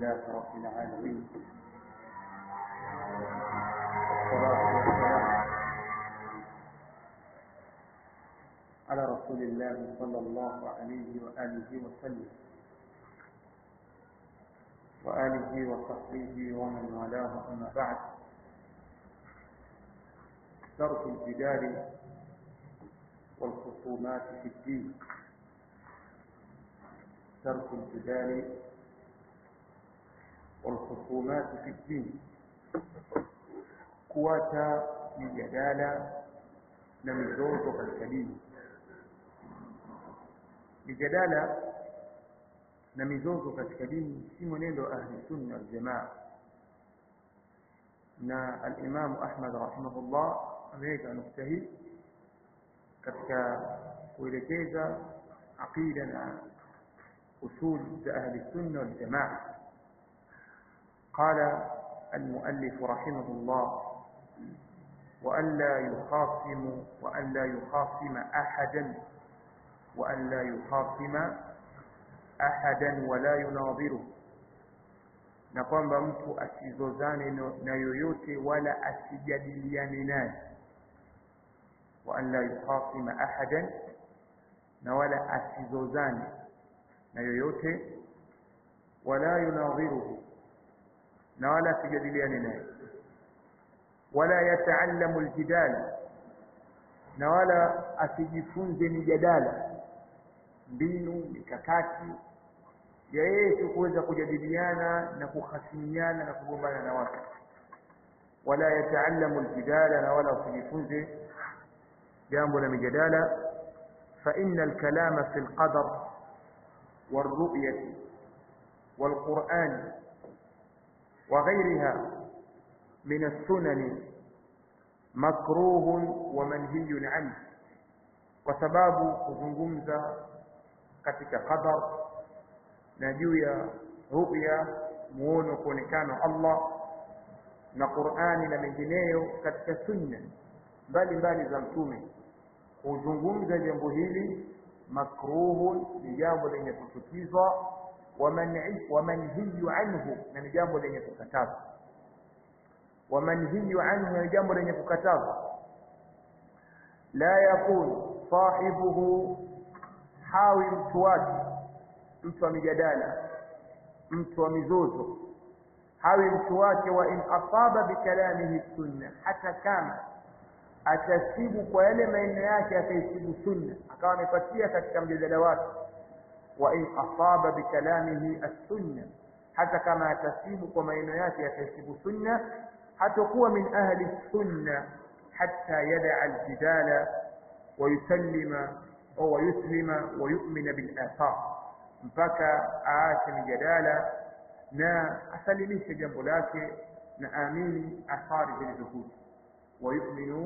لله رب العالمين والصلاة والسلام على رسول الله صلى الله عليه وآله وسلم وآله وصحبه ومن والاه أما بعد ترك الجدال والخصومات في الدين ترك الجدال والخصومات في الدين kuacha mijadala na mizozo katika dini mijadala na mizozo katika dini si mwenendo wa ahli sunna wal jamaa na al-Imam Ahmad rahimahullah ameweka nukta hii katika kuelekeza aqida na usul za ahli sunna wal jamaa قال المؤلف رحمه الله وألا يخاصم وألا يخاصم أحدا وألا يخاصم أحدا ولا يناظره na kwamba mtu asizozane na yoyote wala asijadiliane naye wa an la yukhasima ahadan na wala asizozane na yoyote wala yunadhiruhu na wala asijadiliane naye wala yataallamu aljidala na wala asijifunze mijadala mbinu mikakati ya yeye tu kuweza kujadiliana na kuhasimiana na kugombana na watu wala yataallamu aljidala na wala asijifunze jambo la mijadala fa inna alkalama fi alqadar والرؤية والقرآن وغيرها من السنن مكروه ومنهي عنه وسباب kuzungumza katika qadar na juu ya ru'ya muono kuonekana Allah na Qur'ani na mengineyo katika sunna mbali mbali za mtume kuzungumza jambo hili makruhun ni jambo lenye kuchukizwa wa manhiyu anhu na ni jambo lenye kukatazwa wa manhiyu anhu ni jambo lenye kukatazwa la yakun sahibuhu hawi mtu wake mtu wa mijadala mtu wa mizozo hawi mtu wake wa in asaba bikalamihi sunna hata kama atasibu kwa yale maneno yake akaisibu sunna akawa amepatia katika mjadala wake wa in asaba bikalamihi as-sunna hata kama atasibu kwa maneno yake akaisibu sunna hatakuwa min ahli sunna hatta yada al-jidala wa yusallima au yuslima wa yu'mina bil athar mpaka aache mijadala na asalimishe jambo lake na amini athari zilizokuja ويؤمن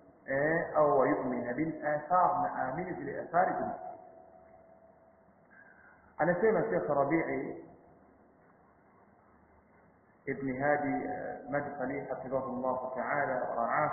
أو ويؤمن بالآثار نآمن بالآثار بالآثار أنا سيما الشيخ ربيعي ابن هادي مدخلي حفظه الله تعالى ورعاه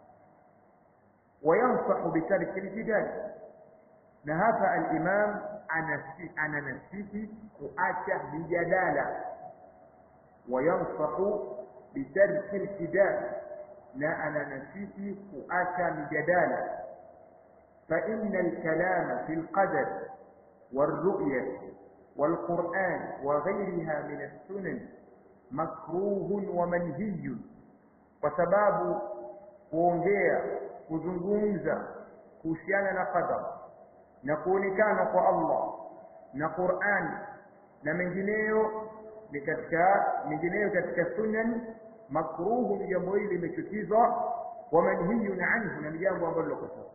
وينصح بترك الجدال نهافع الإمام أنا نسيه وآتى بجدالة وينصح بترك الجدال na ananasihi kuacha mijadala fa inna alkalama fi alqadar والرؤية والقرآن وغيرها من السنن مكروه ومنهي وسباب kuongea kuzungumza kuhusiana na qadar na kuonekana kwa Allah na Qur'an na mengineyo ni katika mengineyo katika sunan makruhu ni jambo hili limechukizwa wa manhiyun anhu na ni jambo ambalo lokoswa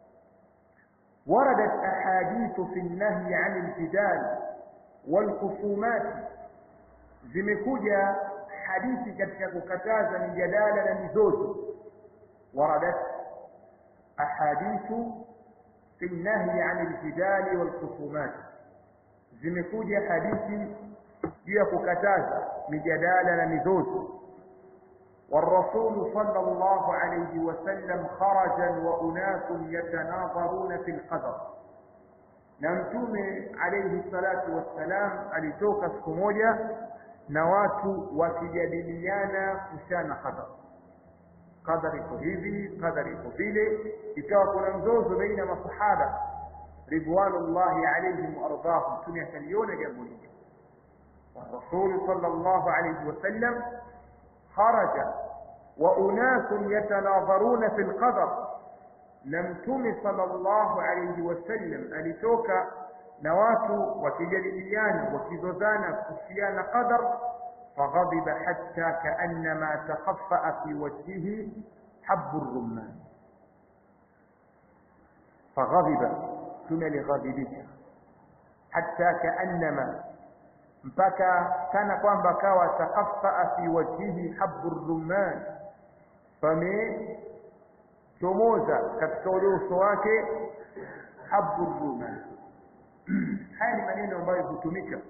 وردت أحاديث في النهي عن الجدال والخصومات zimekuja hadithi katika kukataza mijadala na mizozo waradat ahadithu fi nahyi an aljidali walkhusumat zimekuja hadithi juu ya kukataza mijadala na mizozo والرسول صلى الله عليه وسلم خرجا وأناس يتناظرون في القدر na mtume alayhi salatu wassalam alitoka siku moja na watu wakijadiliana kuhusiana na qadar qadar iko hivi qadar iko vile ikawa kuna mzozo baina ya masahaba ridwanullahi alaihim waardahum mtume akaliona jambo hili والرسول صلى الله عليه وسلم خرج وأناس يتناظرون في القدر نمتم صلى الله عليه وسلم ألتوك نوات وكجليان وكزوزان كسيان قدر فغضب حتى كأنما تخفأ في وجهه حب الرمان فغضب ثم لغضبك حتى كأنما mpaka kana kwamba kawa takaffaa fi wajhihi habbu rumman pamechomoza katika ule uso wake habbu rumman haya ni maneno ambayo hutumika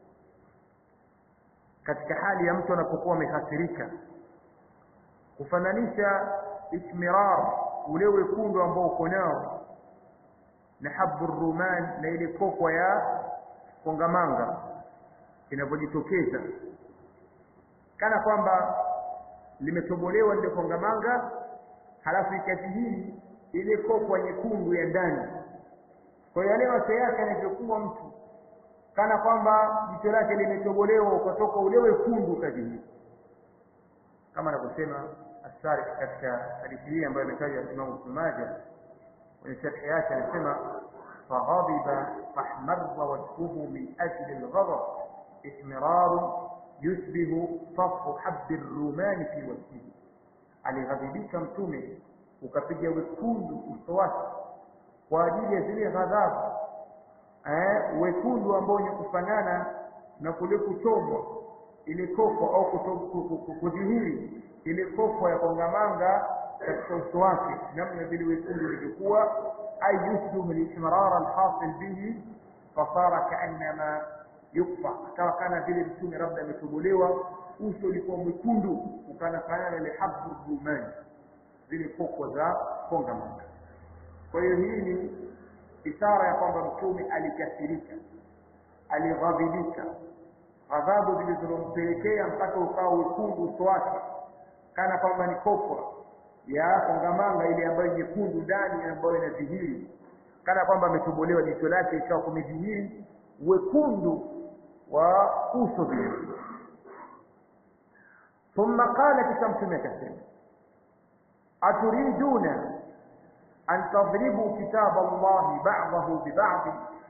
katika hali ya mtu anapokuwa amehasirika kufananisha ismirar ule wekundu ambao uko nao na habbu ruman na ile kokwa ya kongamanga inavyojitokeza kana kwamba limetobolewa lile kongamanga halafu ikadhihiri ile kokwa nyekundu ya ndani kwa hiyo yale macho yake yanavyokuwa mtu kana kwamba jicho lake limetobolewa ukatoka ule wekundu ukadhihiri kama anavyosema asarif katika hadithi hii ambayo imetajwa na Imam Ibn Majah kwenye sharhi yake anasema فغضب فاحمر وجهه من أجل الغضب إحمرار يشبه صف حب الرومان في وجهه alighadhibika mtume ukapiga wekundu uso wake kwa ajili ya zile ghadhabu eh, wekundu ambao ni kufanana na kule kuchomwa ile kofo au kudhihiri ile kofo ya kongamanga katika uso wake namna vile wekundu ilivyokuwa ay yushbihu al-ihmarar al-hasil bihi fasara kaannama yukfa akawa kana vile mtume labda ametobolewa uso ulikuwa mwekundu ukanafanana ile habbu rumani zile koko za kongamanga kwa hiyo hii ni ishara ya kwamba mtume alikasirika alighadhibika ghadhabu zilizompelekea mpaka ukawa wekundu uso wake kana kwamba ni kokwa ya kongamanga ile ambayo nyekundu ndani ambayo inadhihiri kana kwamba ametobolewa jicho lake ikawa kumedhihiri wekundu wa uso vile ثم قال كتمتم كثير أتريدون أن تضربوا كتاب الله بعضه ببعض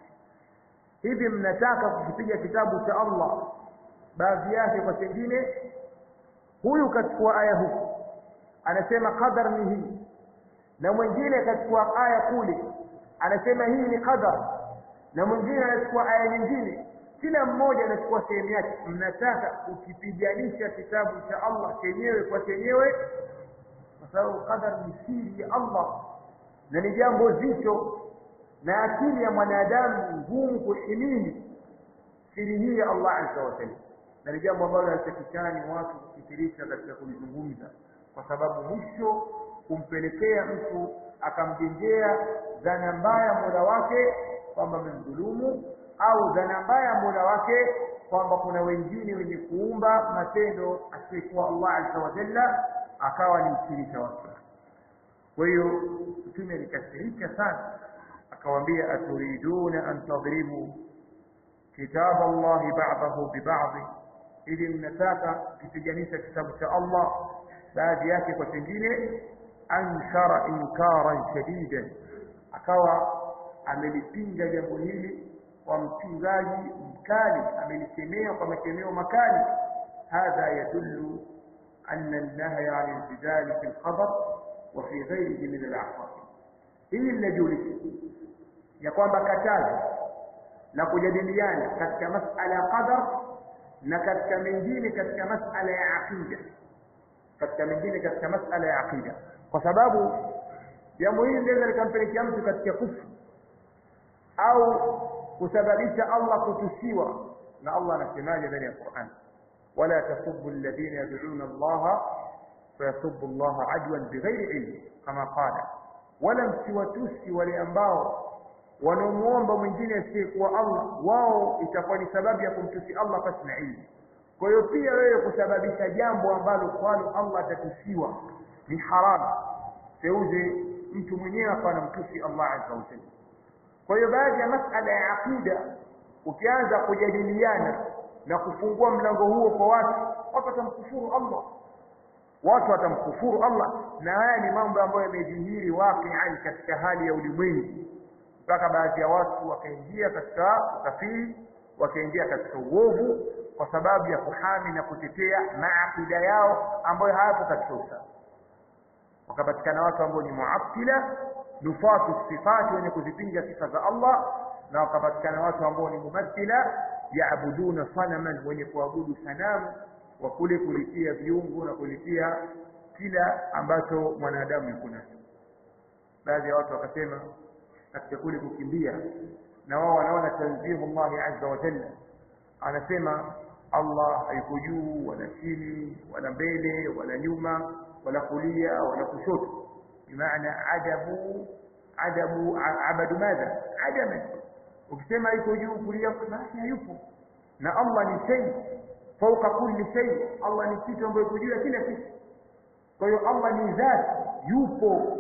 hivi mnataka kukipiga kitabu cha Allah baadhi yake kwa chengine huyu kachukua aya huku anasema qadar ni hii na mwingine akachukua aya kule anasema hii ni qadar na mwingine anachukua aya nyingine kila mmoja anachukua sehemu yake mnataka ukipiganisha kitabu cha Allah chenyewe kwa chenyewe kwa sababu qadar ni siri ya Allah na ni jambo zito na akili ya mwanadamu ngumu kuhimili siri hii ya Allah azza wa jalla na ni jambo ambalo halitakikani watu kufikirisha katika kulizungumza kwa sababu mwisho kumpelekea mtu akamjengea dhana mbaya mola wake kwamba amemdhulumu au dhana mbaya mola wake kwamba kuna wengine wenye kuumba matendo asiyekuwa Allah azza wa jalla akawa ni mshirika wake kwa hiyo mtume alikasirika sana akawaambia aturiduna an tadribu kitab Allah ba'dahu bi ba'd ili mnataka kupiganisha kitabu cha Allah baadhi yake kwa kingine ankara inkaran shadidan akawa amelipinga jambo hili kwa mpingaji mkali amelikemea kwa makemeo makali hadha yadullu anna an-nahya 'an al-jidal fi al-khabar wa fi ghayrihi min al-a'qab hii linajulisha ya kwamba katazo la kujadiliana katika masala ya qadar na katika mengine katika masala ya aqida katika mengine katika masala ya aqida kwa sababu jambo hili linaweza likampelekea mtu katika kufru au kusababisha Allah kutusiwa na Allah anasemaje ndani ya Qur'an wala tasubbu alladhina yad'una Allah fayasubbu Allah adwan bighairi ilm kama qala wala msiwatusi wale ambao wanamuomba mwingine asiyekuwa Allah wao itakuwa ni sababu ya kumtusi Allah pasi na ilmu kwa hiyo pia wewe kusababisha jambo ambalo kwalo Allah atatusiwa ni haramu seuze mtu mwenyewe akawa anamtusi Allah azza wa jalla kwa hiyo baadhi ya masala ya aqida ukianza kujadiliana na kufungua mlango huo kwa watu watu watamkufuru Allah watu watamkufuru Allah na haya ni mambo ambayo yamedhihiri waqi'an katika hali ya ulimwengu mpaka baadhi ya watu wakaingia katika ukafiri wakaingia katika uovu kwa sababu ya kuhami na kutetea maakida yao ambayo hayapo katika usawa wakapatikana watu ambao ni muattila nufatu sifati wenye kuzipinga sifa za Allah na wakapatikana watu ambao ni mumathila yaabuduna sanaman wenye kuabudu sanamu wa kule kulitia viungo na kulitia kila ambacho mwanadamu yuko nacho baadhi ya watu wakasema katika kule kukimbia na wao wanaona tanzihu Allah azza wa jalla anasema Allah hayuko juu wala chini wala mbele wala nyuma wala kulia wala kushoto bimaana adabu adabu abadu madha adama ukisema yuko juu kulia basi hayupo na Allah ni shay fauka kulli shay Allah ni kitu ambacho yuko juu ya kila kitu kwa hiyo Allah ni dhati yupo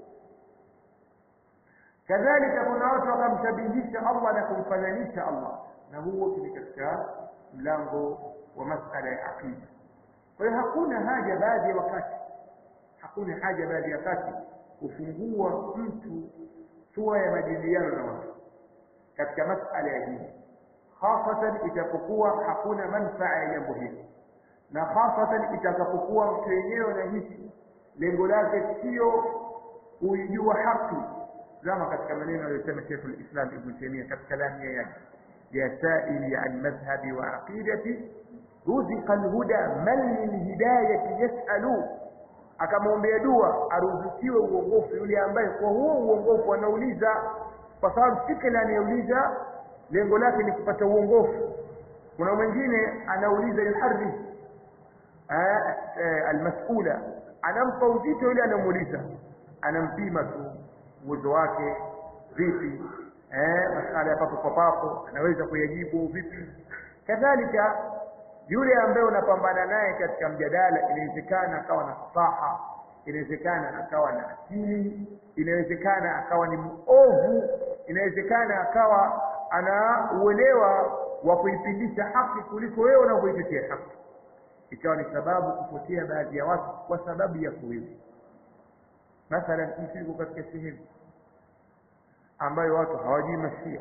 kadhalika kuna watu wakamshabihisha Allah na kumfananisha Allah na huo ni katika mlango wa masala ya aqida kwa hiyo hakuna haja baadhi ya wakati hakuna haja baadhi ya wakati kufungua mtu sura ya majadiliano na watu katika masala ya dini hasatan itapokuwa hakuna manfaa ya jambo hili na hasatan itakapokuwa mtu yenyewe na hisi lengo lake sio kuijua haki zama katika maneno aliyosema Sheikh al-Islam Ibn Taymiyyah katika lamia yake ya sa'ili an madhhabi wa aqidati ruziqa al-huda man min hidayati yas'alu akamwombea dua aruzukiwe uongofu yule ambaye kwa huo uongofu anauliza kwa sababu si kila anayeuliza lengo lake ni kupata uongofu kuna mwingine anauliza yuharri almas'ula anampa uzito yule anamuuliza anampima tu uwezo wake vipi eh masala ya papo kwa papo anaweza kuyajibu vipi kadhalika yule ambaye unapambana naye katika mjadala inawezekana akawa na fasaha inawezekana akawa na akili inawezekana akawa ni muovu inawezekana akawa ana uelewa wa kuipindisha haki kuliko wewe unavyoitetea haki ikawa ni sababu kupotea baadhi ya watu kwa sababu ya kuwizi mathalan mtu yuko katika sehemu ambayo watu hawajui mashia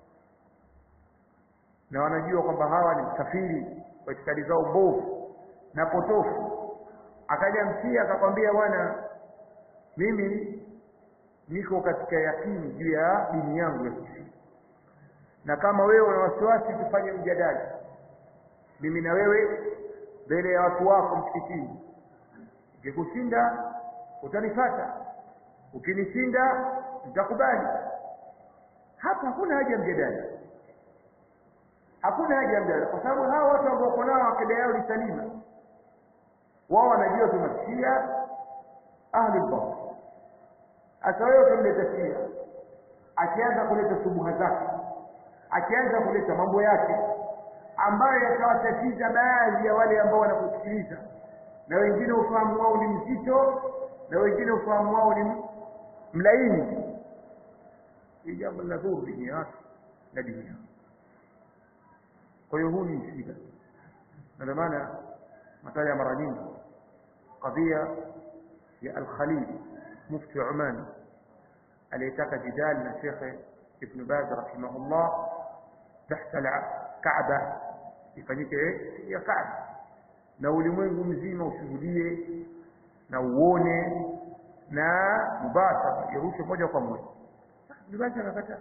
na wanajua kwamba hawa ni msafiri kwa itikadi zao mbovu na potofu akaja msia akakwambia bwana mimi niko katika yakini juu ya dini yangu ya kishia na kama wewe una wasiwasi tufanye mjadala mimi na wewe mbele ya watu wako msikitini ukikushinda utanifata ukinishinda nitakubali hapa hakuna haja ya mjadala hakuna haja ya mjadala kwa sababu hawa watu ambao wako nao akida yao ni salima wao wanajua tunashia ahlul batil hasa wewe ukimleta shia akianza kuleta subuha zake akianza kuleta mambo yake ambayo yakawatatiza baadhi ya wale ambao wanakusikiliza na wengine ufahamu wao ni mzito na wengine ufahamu wao ni mlaini hii jambo linadhuru dini yake na dini yao kwa hiyo huu ni msiba na ndio maana mataja mara nyingi kadhia ya al-Khalil mufti Oman aliyetaka jidali na Sheikh Ibn Baz rahimahullah tahta al-Kaaba ifanyike ya Kaaba na ulimwengu mzima ushuhudie na uone na mubashara irushe moja kwa moja Ibn Baz akakataa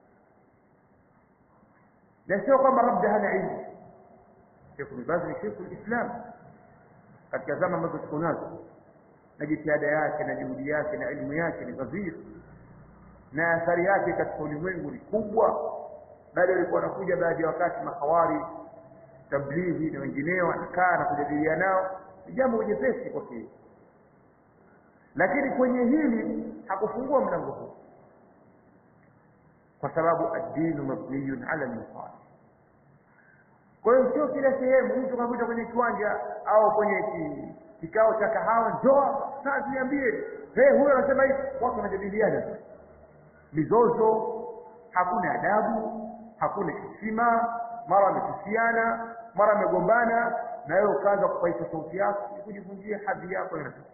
na sio kwamba labda hana ilmu Sheikh Ibn Baz ni Sheikh al-Islam katika zama ambazo tuko nazo na jitihada yake na juhudi yake na elimu yake ni ghazir na athari yake katika ulimwengu ni kubwa bali walikuwa wanakuja baadhi ya wakati makawari tablighi na wengineo anakaa na kujadiliana nao ni jambo jepesi kwake lakini kwenye hili hakufungua mlango huu kwa sababu ad-dinu mabniyun ala al kwa hiyo sio kila sehemu mtu kakuta kwenye kiwanja au kwenye ki, kikao cha kahawa njoo sasa niambie hey, huyo anasema hivi watu wanajadiliana mizozo hakuna adabu hakuna heshima mara wametusiana mara wamegombana na wewe ukaanza kupaisha sauti yako kujivunjia hadhi yako na nafsi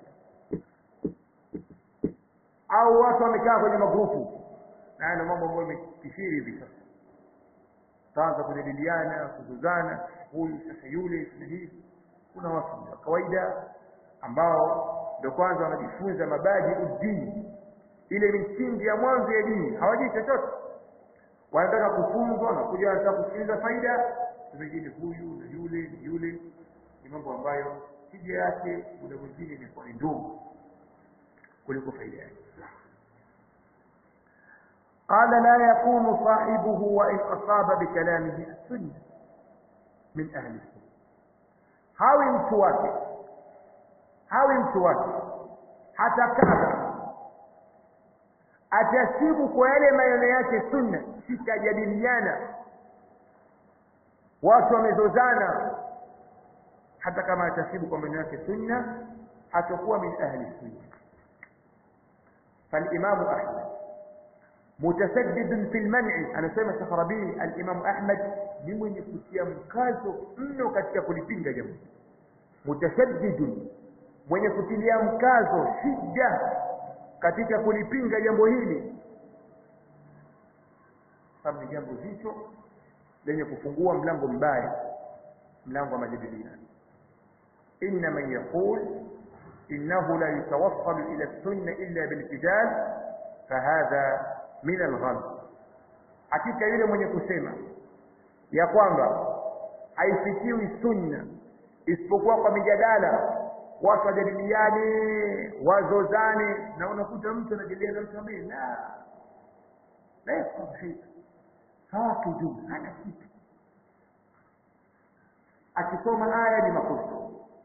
au watu wamekaa kwenye magrupu na haya ndio mambo ambayo yamekithiri hivi sasa taanza kujadiliana kuzuzana huyu sasa yule sasa hivi kuna watu wa kawaida ambao ndio kwanza wanajifunza mabadi udini ile misingi ya mwanzo ya dini hawajui chochote wanataka kufunzwa na kuja wanataka kusikiliza faida wengine huyu na yule na yule ni mambo ambayo tija yake muda mwingine imekuwa ni ndogo kuliko faida yake قال لا يكون صاحبه وإن أصاب بكلامه السنة من أهل السنة hawi mtu wake hawi mtu wake hata kama atasibu kwa yale maneno yake sunna sitajadiliana watu wamezozana hata kama atasibu kwa maneno yake sunna hatakuwa min ahli sunna فالإمام أحمد متسدد في المنع أنا سيما شيخ ربيع الإمام أحمد ممن يكتيا مكازو إنه كتيا كلipinga jambo متسدد mwenye kutilia mkazo shida katika kulipinga jambo hili sababu ni jambo zito lenye kufungua mlango mbaya mlango wa majadiliano inna man yaqul innahu la yatawassalu ila sunna illa bilqidal fahadha min algham hakika yule mwenye kusema ya kwamba haifikiwi sunna isipokuwa kwa mijadala watu wajadiliane wazozane na unakuta mtu anajadiliana mtu ambaye la la yafahamu shay'a hakijui hana kitu akisoma aya ni makosa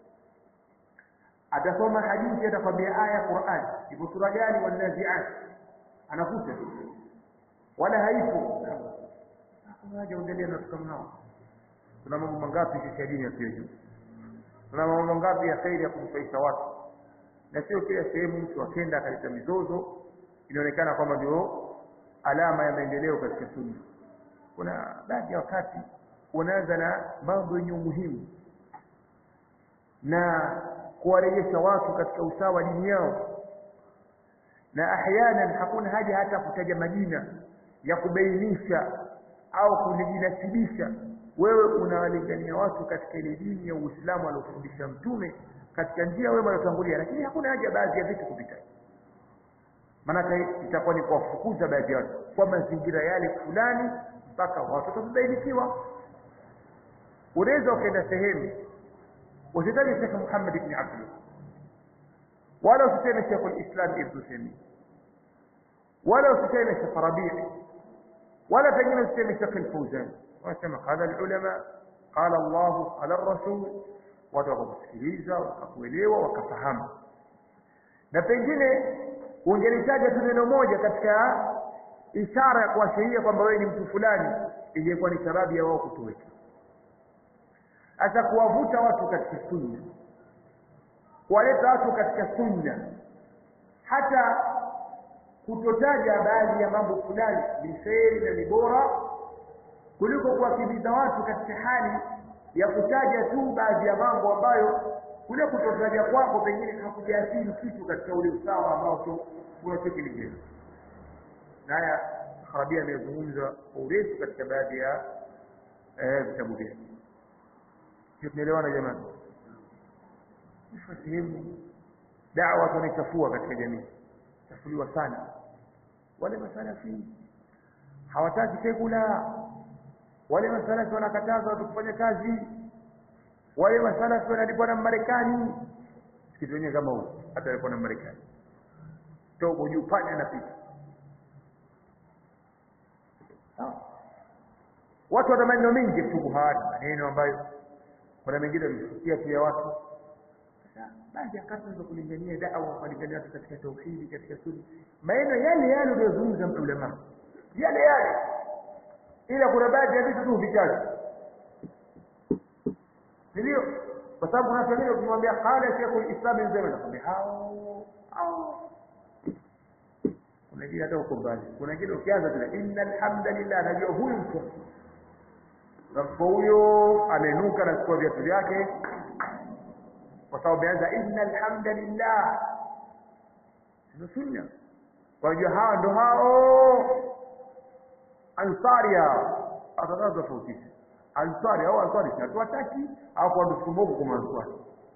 atasoma hadithi atakwambia aya Qur'an ipo sura gani wanaziat anakuta wala haipo hakuna haja uendelee na tukamnao kuna mambo mangapi katika dini ya kwetu kuna mambo mangapi ya khairi ya kumfaisha watu na sio kila sehemu mtu akenda akaleta mizozo inaonekana kwamba ndio alama ya maendeleo katika sunna kuna baadhi ya wakati unaanza na mambo yenye umuhimu na kuwarejesha watu katika usawa dini yao na ahyanan hakuna haja hata kutaja majina ya kubainisha au kujinasibisha wewe unawalingania watu katika ile dini ya Uislamu aliofundisha mtume katika njia wema waliotangulia lakini hakuna haja baadhi ya vitu kupita maanake itakuwa ni kuwafukuza baadhi ya watu kwa mazingira yale fulani mpaka watu watabainikiwa unaweza ukaenda sehemu usitaje Sheikh Muhammad ibn Abdul wala usiseme Sheikh al-Islam Ibn Taymiyyah wala usiseme Sheikh Rabi' wala pengine usiseme Sheikh al-Fawzan wanasema qala al-ulama qala Allah qala ar-rasul watu wakakusikiliza wakakuelewa wakafahamu na pengine ungelitaja tu neno moja katika ishara ya kuashiria kwamba wewe ni mtu fulani ingekuwa ni sababu ya wao kutoweka hasa kuwavuta watu katika sunna kuwaleta watu katika sunna hata kutotaja baadhi ya mambo fulani ni kheri na ni bora kuliko kuwakimbiza watu katika hali ya kutaja tu baadhi ya mambo ambayo kule kutotaja kwako pengine hakujaathiri kitu katika ule usawa ambao unachokilingea na haya Arabia amezungumza kwa urefu katika baadhi ya vitabu vyake tunaelewana jamani ifa sehemu dawa tunaichafua katika jamii chafuliwa sana wale masalafi hawataki sekula wale masalafi wanakataza watu kufanya kazi wale masalafi wanalipwa na Marekani kitu wenyewe kama huo hata alikuwa na Marekani tobo juu pale anapita watu wana maneno mengi shubuhati maneno ambayo kuna mengine yamesikia pia watu sasa baadhi ya kata za kulingania da'wa kulingania watu katika tauhidi katika sunna maneno yale yale uliyozungumza ulama yale yale ila kuna baadhi ya vitu tu vikazi ndio kwa sababu kuna wengine ukimwambia qala sheikhul islam ibn Taymiyyah anakwambia hao hao kuna wengine hata uko mbali kuna wengine ukianza tena innal hamdalillah najua huyu mtu Rafu huyo amenuka na chukua viatu vyake kwa sababu ameanza innal hamdalillah ndio sunna kwa hiyo hawa ndo hao ansari hao atataka tofautisha ansari au ansari si hatuwataki au kwa ndufumogo kwa ansari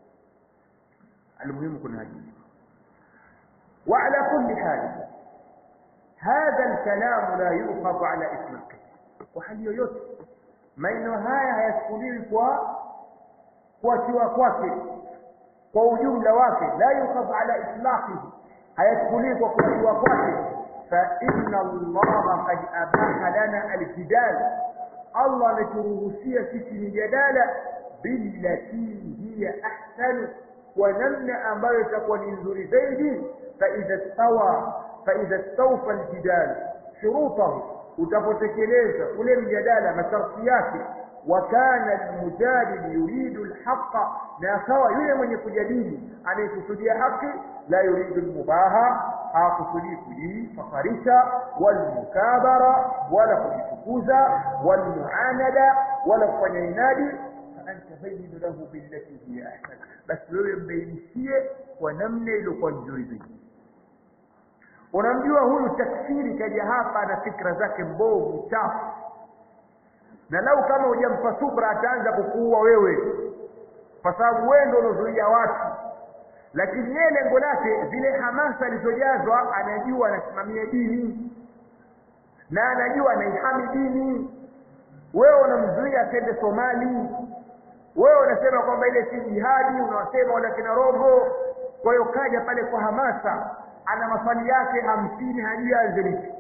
المهم كنا هذه وعلى كل حال هذا الكلام لا يؤخذ على إطلاقه وهل yoyote maneno haya hayachukuliwi kwa kuachiwa kwake kwa ujumla wake la yukhadhu ala itlaqihi hayachukuliwi kwa kuachiwa kwake fa inna allaha qad abaha lana aljidal allah ameturuhusia sisi mijadala billati hiya ahsanu kwa namna ambayo itakuwa ni nzuri zaidi faidha stawa faidha stawfa aljidal shurutahu utapotekeleza ule mjadala masharti yake wa kana almujadil yuridu alhaqa na akawa yule mwenye kujadili anayekusudia haki la yuridu almubaha hakusudii kujifaharisha walmukabara wala kujitukuza walmuanada wala kufanya inadi faanta bayinu lahu billati hiya ahsan basi wewe mbainishie kwa namna iliyokuwa nzuri zaidi unamjua huyu takfiri kaja hapa na fikra zake mbovu chafu na lau kama hujampa subra ataanza kukuua wewe kwa sababu wewe ndio unazuia watu lakini yeye lengo lake zile hamasa alizojazwa anajua anasimamia dini na anajua anaihami dini wewe unamzuia asende somali wewe unasema kwamba ile si jihadi unawasema wala kina roho kwa hiyo kaja pale kwa hamasa ana maswali yake hamsini hajui aanze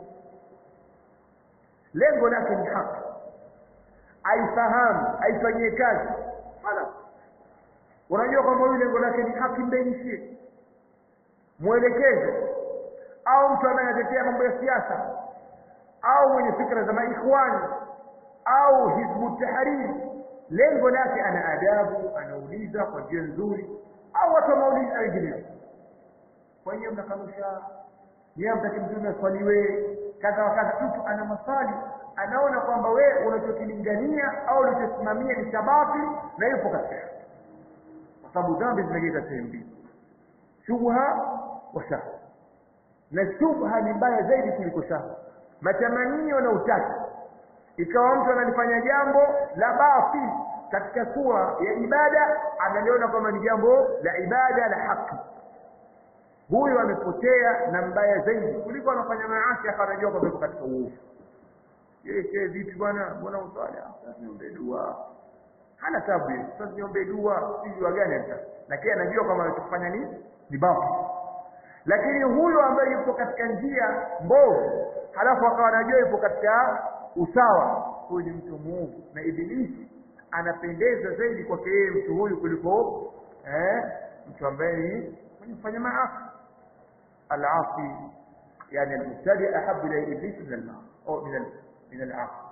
lengo lake ni haki aifahamu aifanyie kazi hala unajua kwamba huyu lengo lake ni haki mbainishie mwelekeze au mtu ambaye anatetea mambo ya siasa au mwenye fikra za maikhwani au hizbu tahriri lengo lake ana adabu anauliza kwa njia nzuri au watu wamauliza wengineo kwa hiyo mnakanusha yeye mtaki mtume aswaliwe kadha wa kadha mtu ana maswali anaona kwamba wewe unachokilingania au unachosimamia ni shababi na yupo katika kwa sababu dhambi zimegeka sehemu mbili shubha wa shahwa na shubha ni mbaya zaidi kuliko shahwa matamanio na utaki ikawa mtu analifanya jambo la batil katika sura ya ibada analiona kwamba ni jambo la ibada la haki huyu amepotea na mbaya zaidi kuliko anafanya maasi akarajia kwamba katika uovu yeye shehe vipi bwana mbona uswali sasa niombe dua hana tabu hiyo sasa niombe dua si dua gani sasa lakini anajua kwamba anachofanya ni ni babu lakini huyu ambaye yupo katika njia mbovu halafu akawa anajua yupo katika usawa huyu ni mtu muovu na ibilisi anapendeza zaidi kwake yeye mtu huyu kuliko eh, mtu ambaye ni mwenye kufanya maasi العاصي يعني المبتدئ أحب إلى إبليس من المعصي أو من من العاصي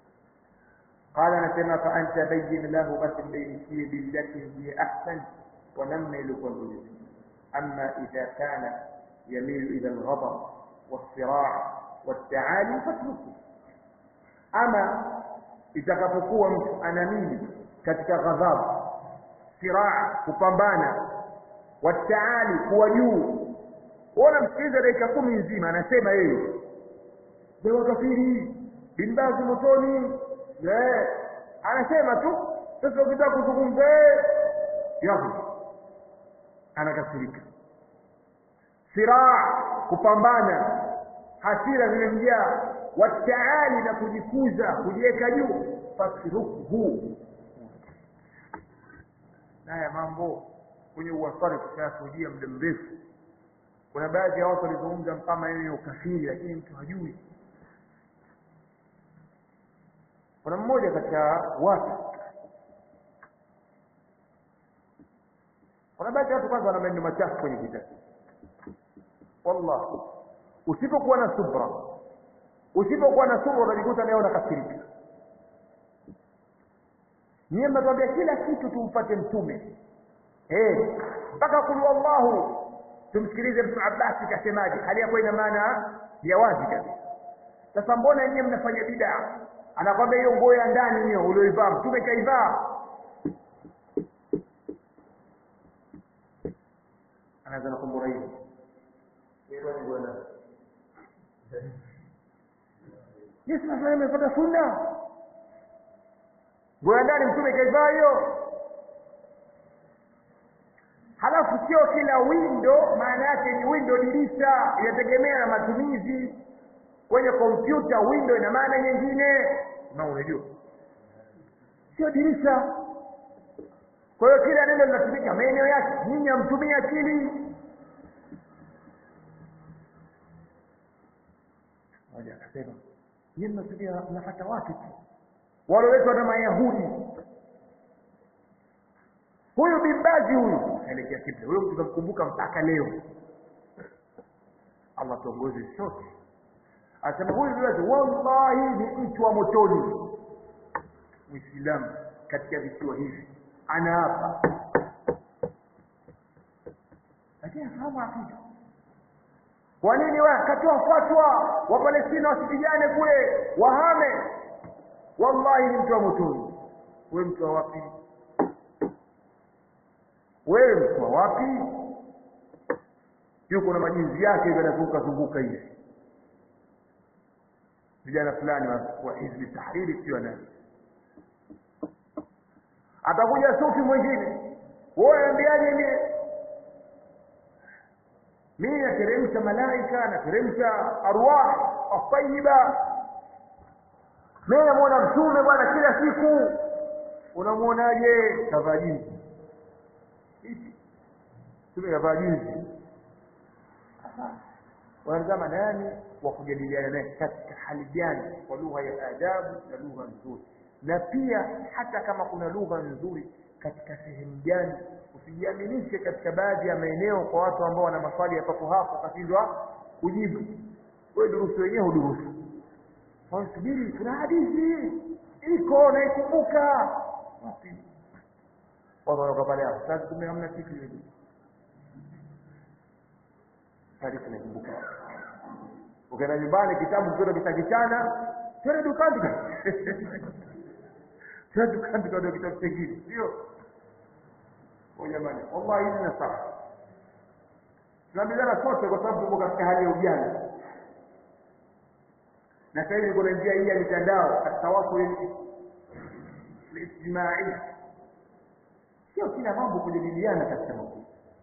قال نسمى فأنت بين له بس بين بالتي هي أحسن ونمل كل أما إذا كان يميل إلى الغضب والصراع والتعالي فاتركه أما إذا كفكوا mtu anamili katika ghadhabu siraa kupambana wataali kuwa juu unamsikiliza dakika kumi nzima anasema yeye ni wakafiri binbazi motoni anasema tu sasa ukitaka kuzungumza yako anakasirika siraa kupambana hasira zimemjaa wataali na kujikuza kujiweka juu fasiruhu haya mambo kwenye uwasari tushayashuhudia muda mrefu kuna baadhi ya watu walizungumza kama yeye ukafiri lakini mtu hajui kuna mmoja katika watu kuna baadhi ya watu kwanza wana maneno machafu kwenye kitabu wallah usipokuwa na subra usipokuwa na subra utajikuta leo unakasirika nyie mnatuambia kila kitu tumfuate mtume eh mpaka kulu wallahu tumsikilize mtu Abbasi kasemaje hali yakuwa ina maana ya wazi kabisa sasa mbona nyie mnafanya bid'a anakwambia hiyo nguo ya ndani hiyo ulioivaa mtume kaivaa anaanza na kumbura hiyo Yesu anasema imefuata sunna nguo ya ndani mtume kaivaa hiyo halafu sio kila windo maana yake ni windo dirisha inategemea na matumizi kwenye kompyuta window ina maana nyingine na unajua sio dirisha kwa hiyo kila neno linatumika maeneo yake nyinyi hamtumii akili moja akasema nyinyi mnatumia mnafata watu tu walioletwa na mayahudi huyu bimbazi huyu aelekea kibla huyo mtu tunamkumbuka mpaka leo allah tuongoze sote anasema huyu bimbazi wallahi ni mtu wa motoni muislamu katika visiwa hivi anaapa lakini afahamu akida kwa nini wa katoa fatwa wapalestina wasipigane kule wahame wallahi ni mtu wa motoni we mtu wa wapi wewe mtu wa wapi yuko na majinzi yake hivyo anazunguka zunguka hivi vijana fulani wa hizbi tahriri sio nani atakuja sufi mwingine wewe ambiaje ni mimi nateremsha malaika nateremsha arwah atayiba mimi namuona mtume bwana kila siku unamuonaje kavaa jinsi hivi mtume kavaa jinsi wanazama nani wa kujadiliana naye katika hali gani kwa lugha ya adabu na lugha nzuri na pia hata kama kuna lugha nzuri katika sehemu gani usijiaminishe katika baadhi ya maeneo kwa watu ambao wana maswali ya papo hapo wakashindwa kujibu wewe durusu wenyewe hudurusu subiri kuna hadithi iko naikumbuka wapi watu wanaoka pale hapo sasa kumbe hamna kitu hivi hadithi naikumbuka ukaenda nyumbani kitabu kikiwa kitakitana twende dukani twende dukani tukaona kitabu kingine sio jamani wallahi hizi na sawa tunaambiana sote kwa sababu tuko katika hali ya ujana na sasa hivi kuna njia hii ya mitandao atawasul lijtimai sio kila mambo kujadiliana katika makundi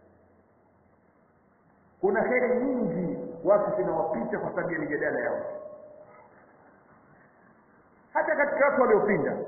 kuna heri nyingi watu zinawapita kwa sababu ya mijadala yao hata katika watu waliopinda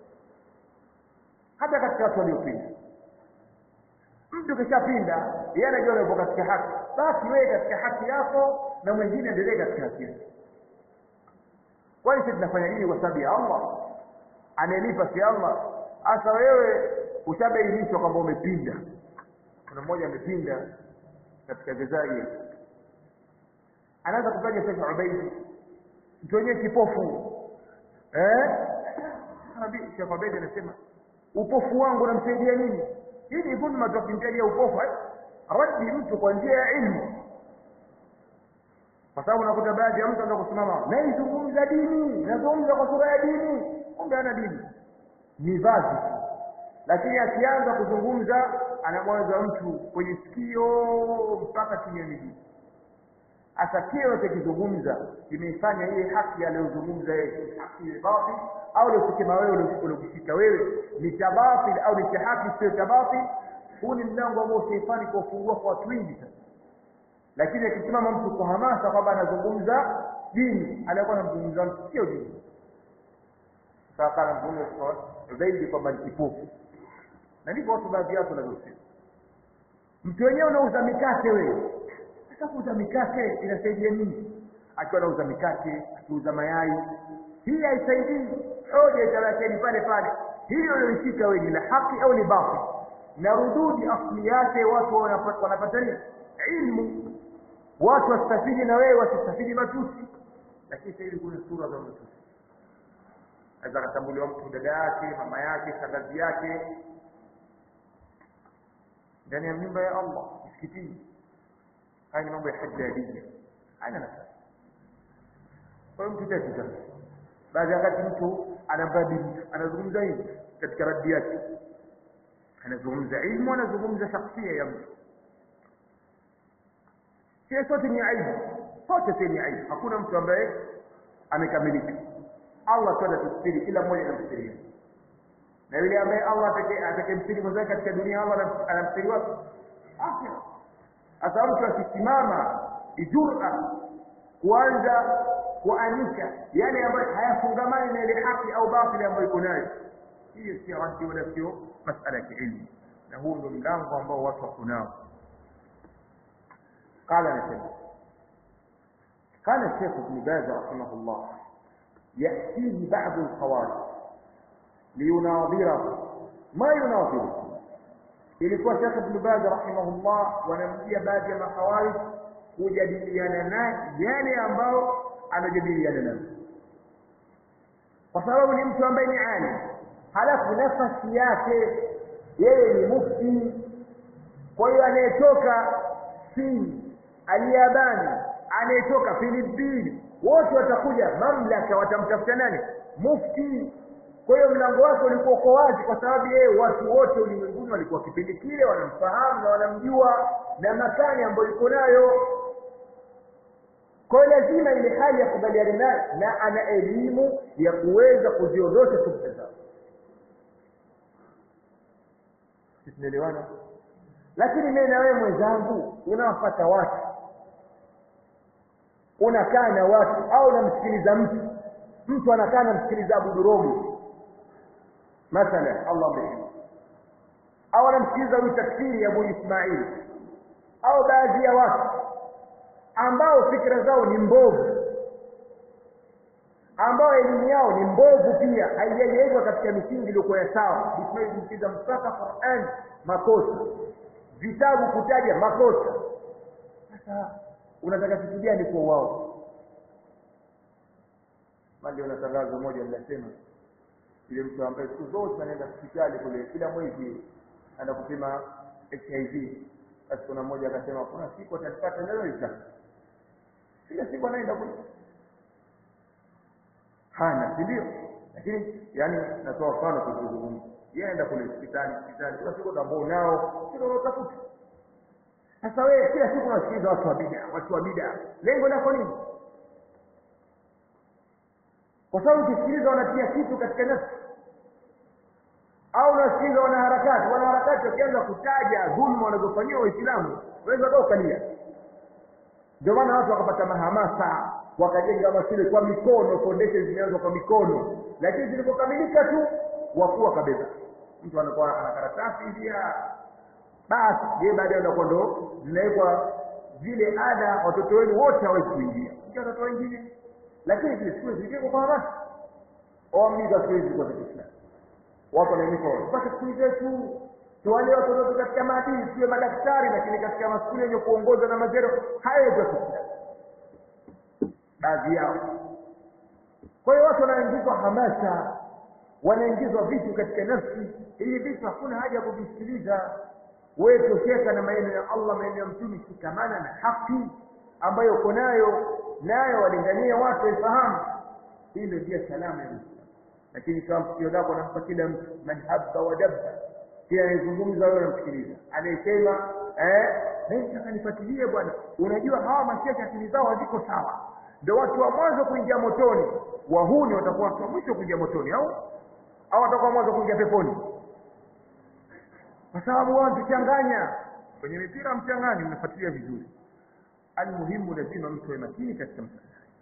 hata katika watu waliopinda mtu kishapinda yeye anajua yupo katika haki basi wewe katika haki yako na mwingine endelee katika haki yake kwani sisi tunafanya nini kwa sababu ya Allah anayelipa si Allah hasa wewe ushabainishwa kwamba umepinda kuna mmoja amepinda katika Jazair anaanza kufanya Sheikh Ubaidi mtu wenyewe kipofu eh Nabii Sheikh Ubaidi anasema upofu wangu namsaidia nini hii ni dhulma tukimtalia upofu eh? raddi mtu kwa njia ya ilmu kwa sababu unakuta baadhi ya mtu anataka kusimama naizungumza dini nazungumza kwa sura ya dini kumbe ana dini ni vazi lakini akianza kuzungumza anamwanza mtu kwenye sikio mpaka chini ya miguu hasa kile unachokizungumza kimeifanya ile haki aliyozungumza yeye haki ile batil au uliokisema wewe uliokishika wewe ni tabatil au ni haki sio tabatil huu ni mlango ambao sheitani kwa ufungua kwa watu wengi sasa lakini akisimama mtu kwa hamasa kwamba anazungumza dini anakuwa anazungumza mtu sio dini sasa kana mzungumza zaidi kwamba ni kipofu na ndivyo watu baadhi yao wanavyosema mtu wenyewe unauza mikate wewe sasa kuuza mikate inasaidia nini akiwa anauza mikate akiuza mayai hii haisaidii hoja itabakeni pale pale hiyo uliyoishika wewe ni la haki au ni batil na rududi asli yake watu wanapata nini ilmu watu wasitafidi na wewe wasitafidi matusi lakini sasa hivi kuna sura za matusi aweza akatambuliwa mtu dada yake mama yake shangazi yake ndani ya nyumba ya allah msikitini haya ni mambo ya hajadia haina nafasi kwa hiyo mtu tatu sasa baadhi ya wakati mtu anamradi mtu anazungumza hivi katika radi yake anazungumza ilmu anazungumza shakhsia ya mtu sie sote ni aibu sote si ni aibu hakuna mtu ambaye amekamilika allah tu anatustiri kila mmoja anamstiria na yule ambaye allah atakemstiri mwenzake katika dunia allah anamstiri wapi akhira sasa mtu akisimama ijura kuanza kuanika yale ambayo hayafungamani na ile haki au batili ambayo iko nayo hiyo sio haki wala sio masala ya kiilmu na huu ndio mlango ambao watu wako nao قال نسيب قال الشيخ ابن باز رحمه الله يأتيه بعض الخوارج ليناظره ما يناظره ilikuwa Sheikh Ibn Baz rahimahullah wanamjia baadhi ya makhawarij kujadiliana naye yale ambao anajadiliana nayo kwa sababu ni mtu ambaye ni alim halafu nafasi yake yeye ni mufti kwa hiyo anayetoka Sin Aliyabani anayetoka Filipini wote watakuja mamlaka watamtafuta nani mufti kwa hiyo mlango wake ulikuwa uko wazi kwa sababu yeye watu wote ulimwenguni walikuwa kipindi kile wanamfahamu na wanamjua na makani ambayo iko nayo kwa hiyo lazima ile hali ya kubaliana naye na ana elimu ya kuweza kuziondosha subta zao tunaelewana lakini mimi na wewe mwenzangu unawafata watu unakaa na watu au unamsikiliza mtu mtu anakaa anamsikiliza Abu Duromu mathalan Allah amehima au anamsikiliza huyu tafsiri ya Abu Ismail au baadhi ya watu ambao fikra zao ni mbovu ambao elimu yao ni mbovu pia haijajengwa katika misingi iliyokuwa ya sawa Ismail kumsikiza mpaka Qur'an makosa vitabu kutaja makosa sasa unataka kitu gani kwa wao mali una tangazo moja linasema yule mtu ambaye siku zote anaenda hospitali kule kila mwezi anaenda kupima HIV basi kuna mmoja akasema kuna siku atalipata nalo litaka kila siku anaenda kule hana si ndio lakini yani natoa mfano kuzungumza yeye anaenda kule hospitali hospitali kila siku ambao nao kila unaotafuta sasa wewe kila siku unasikiliza watu wa bid'a watu wa bid'a lengo lako nini kwa sababu ukisikiliza wanatia kitu katika nafsi au unasikiliza wanaharakati wanaharakati wakianza kutaja dhulma wanazofanyiwa waislamu unaweza kaa ukalia ndio maana watu wakapata mahamasa wakajenga mashule kwa mikono foundation zimeanzwa kwa mikono lakini zilipokamilika tu wakuu wakabeba mtu anakuwa ana karatasi hivi basi je baadaye anakuwa ndo zinawekwa zile ada watoto wenu wote hawezi kuingia ingia watoto wengine lakini zile shule zilikuwa kwa hamasa waamliza siku hizi kwa Kiislamu watu wanaimika tupate skuli zetu tuwalee watoto wetu katika maadili tuwe madaktari lakini katika maskuli yenye kuongozwa na mazero hayo ya Kiislamu baadhi yao kwa hiyo watu wanaingizwa hamasa wanaingizwa vitu katika nafsi hivi vitu hakuna haja ya kuvisikiliza wewe tosheka na maneno ya Allah maneno ya mtume shikamana na haki ambayo uko nayo nayo walingania watu waifahamu hii ndio njia salama ya Uislamu lakini kama sikio lako anampa kila mtu man habba wa dabba kila anayezungumza wewe unamsikiliza anayesema eh mimi akanifuatilie bwana unajua hawa mashehe akili zao haziko sawa ndio watu wa mwanzo kuingia motoni wahuni watakuwa watu wa mwisho kuingia motoni au au watakuwa mwanzo kuingia peponi kwa sababu wao mkichanganya kwenye mipira mchanganyi mnafuatilia vizuri almuhimu lazima mtu awe makini katika msala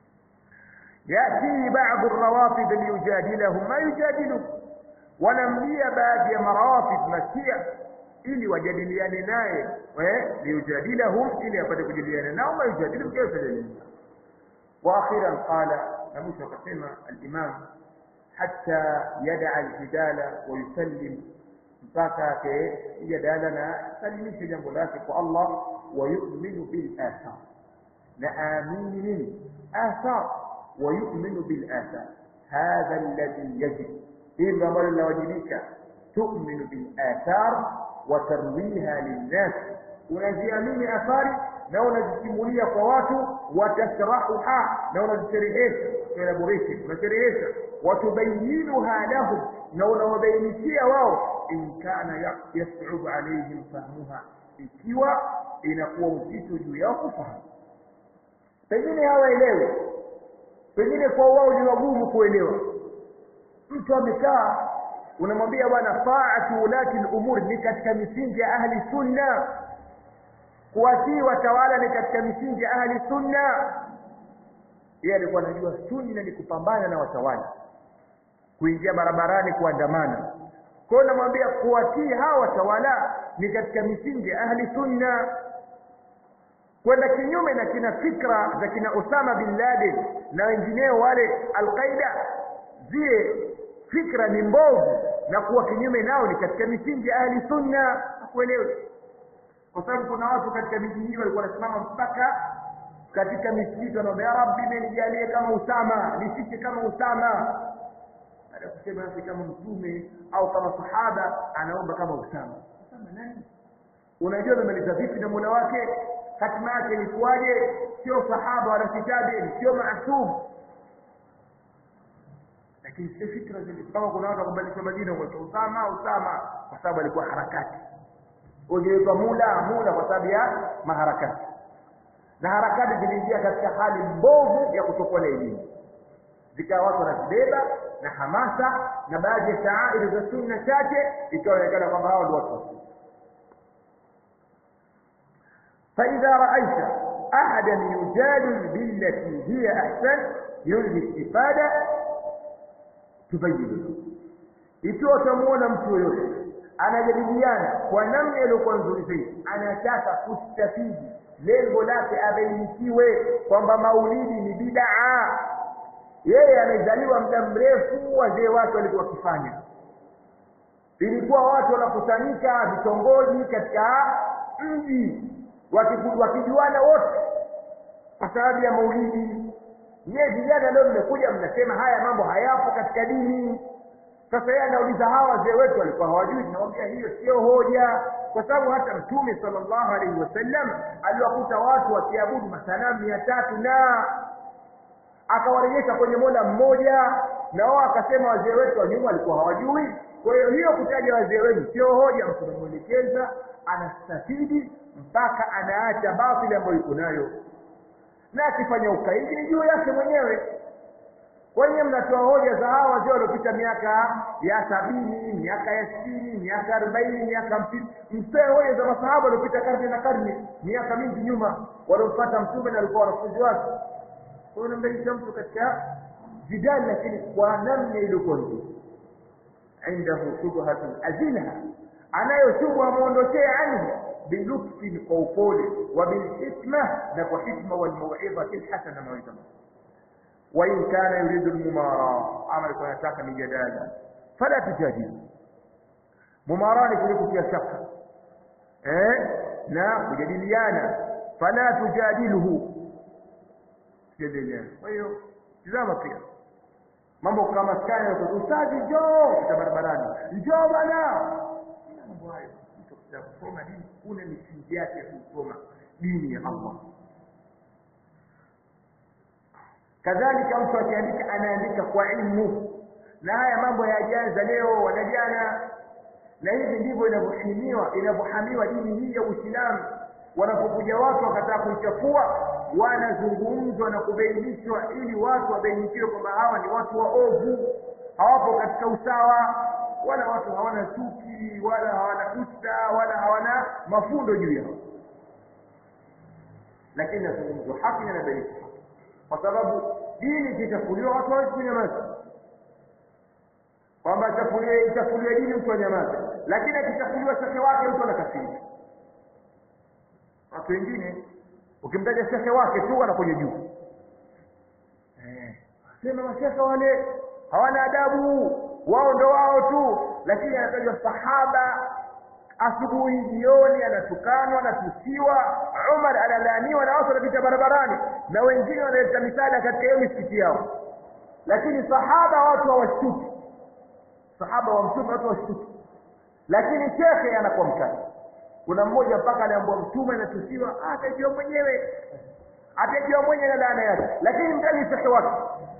yati baadhi rawafid liyujadilahum ma yujadilu wanamlia baadhi ya marawafid mashia ili wajadiliane naye liyujadilahum ili apate kujadiliana nao ma yujadilu kaifa jadiliana واخيرا قال نموش وكسمة الامام حتى يدع الجدال ويسلم mpaka jadala na salimishe jambo lake kwa Allah wa yu'minu bil athar na amini nini athar wa yu'minu bil athar hadha alladhi yajib hili ndo ambalo linawajibika tu'minu bil athar wa tarwiha linnas unaziamini athari na unazisimulia kwa watu watashrahuha na unazisherehesha elaboration unasherehesha watubayinuha lahum na unawabainishia wao in kana yasubu alaihim fahmuha ikiwa inakuwa uzito juu yao kufahamu pengine hawaelewi pengine kwa wao ni wagumu kuelewa mtu amekaa unamwambia bwana taatu ulati lumur ni katika misingi ya ahli sunna kuwatii watawala ni katika misingi ya ahli sunna yeye alikuwa anajua sunna ni kupambana na watawala kuingia barabarani kuandamana kwa hiyo namwambia kuwatii hawa watawala ni katika misingi ya ahli sunna kwenda kinyume na kina fikra za kina Osama bin Laden na wengineo wale Al-Qaida zile fikra ni mbovu na kuwa kinyume nao ni katika misingi ya ahli sunna hakuelewi kwa sababu kuna watu katika miji hii walikuwa wanasimama mpaka katika misikiti wanaomba ya rabbi menijalie kama usama nifike kama usama baada ya kusema nasi kama mtume au kama sahaba anaomba kama usama usama nani unajua amemaliza vipi na mola wake hatima yake ilikuwaje sio sahaba wala kitabi sio maasum lakini sio fikra zile kama kuna watu wakubadilisha majina kwa usama usama kwa sababu alikuwa harakati ujiitwa mula mula kwa sababu ya maharakati na harakati ziliingia katika hali mbovu ya kutokuwa na elimu zikawa watu wanazibeba na hamasa na baadhi ya shaairi za sunna chache ikaonekana kwamba hao ndio watu wasunna فإذا رأيت أحدا يجادل بالتي هي أحسن يلغي الاستفادة تبين له ikiwa utamuona mtu yoyote anajadiliana kwa namna iliyokuwa nzuri zaidi anataka kustafidi lengo lake abainikiwe kwamba maulidi ni bidaa yeye amezaliwa muda mrefu wazee wake walikuwa wakifanya ilikuwa watu wanakusanyika vitongoji katika mji wakijuana wote kwa sababu ya maulidi nyie vijana leo mmekuja mnasema haya mambo hayapo katika dini sasa yeye anauliza hawa wazee wetu walikuwa hawajui tunamwambia hiyo sio hoja kwa sababu hata mtume sallallahu alaihi wasallam aliwakuta watu wakiabudu masanamu mia tatu na akawarejesha kwenye mola mmoja na wao akasema wazee wetu wa nyuma walikuwa hawajui kwa hiyo hiyo kutaja wazee wenu sio hoja mtu unamwelekeza anastafidi mpaka anaacha batili ambayo iko nayo na akifanya ukaidi ni juu yake mwenyewe wenye mnatoa hoja za hawa wazee waliopita miaka ya sabini miaka ya sitini miaka arobaini miaka hamsini mtoe hoja za masahaba waliopita karne na karne miaka mingi nyuma waliomfata mtume na walikuwa wanafunzi wake kwa hiyo unamdalisha mtu katika jidali lakini kwa namna iliyokuwa nzuri indahu shubhatun azilha anayo shubha amwondokee anhu bilutfin kwa upole wa bilhikma na kwa hikma walmauidhati lhasana mawidha wain kana yuridu lmumara ama alikuwa anataka mijadala fala tujadilu mumara ni kule kutia shaka eh na kujadiliana fala tujadiluhu tujadiliana kwa hiyo tizama pia mambo kama skani ya ustazi njoo kita barabarani njoo bana mambo hayo mtu akitaka kusoma dini kuna misingi yake ya kusoma dini ya Allah kadhalika mtu akiandika anaandika kwa ilmu na haya mambo yajaza leo wanajana na hivi ndivyo inavyohimiwa inavyohamiwa dini hii ya Uislamu wanapokuja watu wakataka kuichafua wanazungumzwa na kubainishwa ili watu wabainikiwe kwamba hawa ni watu waovu hawapo katika usawa wala watu hawana chuki wala hawana usta wala hawana mafundo juu yao lakini nazungumzwa haki na nabainishwa haki kwa sababu dini ikichafuliwa watu hawezi kunyamaza kwamba ichafuliwe ichafuliwe dini mtu anyamaze lakini akichafuliwa shekhe wake mtu anakafirika watu wengine ukimtaja shekhe wake tu anakuja juu eh sema mashekhe wale hawana adabu wao ndo wao tu lakini anatajwa sahaba asubuhi jioni anatukanwa anatusiwa Umar analaaniwa na watu wanapita barabarani na wengine wanaleta misala katika hiyo misikiti yao lakini sahaba watu hawashtuki sahaba wa mtume watu hawashtuki lakini shekhe anakuwa mkali kuna mmoja mpaka aliambiwa mtume anatusiwa ah, atajua mwenyewe atajua mwenyewe na laana yake lakini mtaje shekhe wake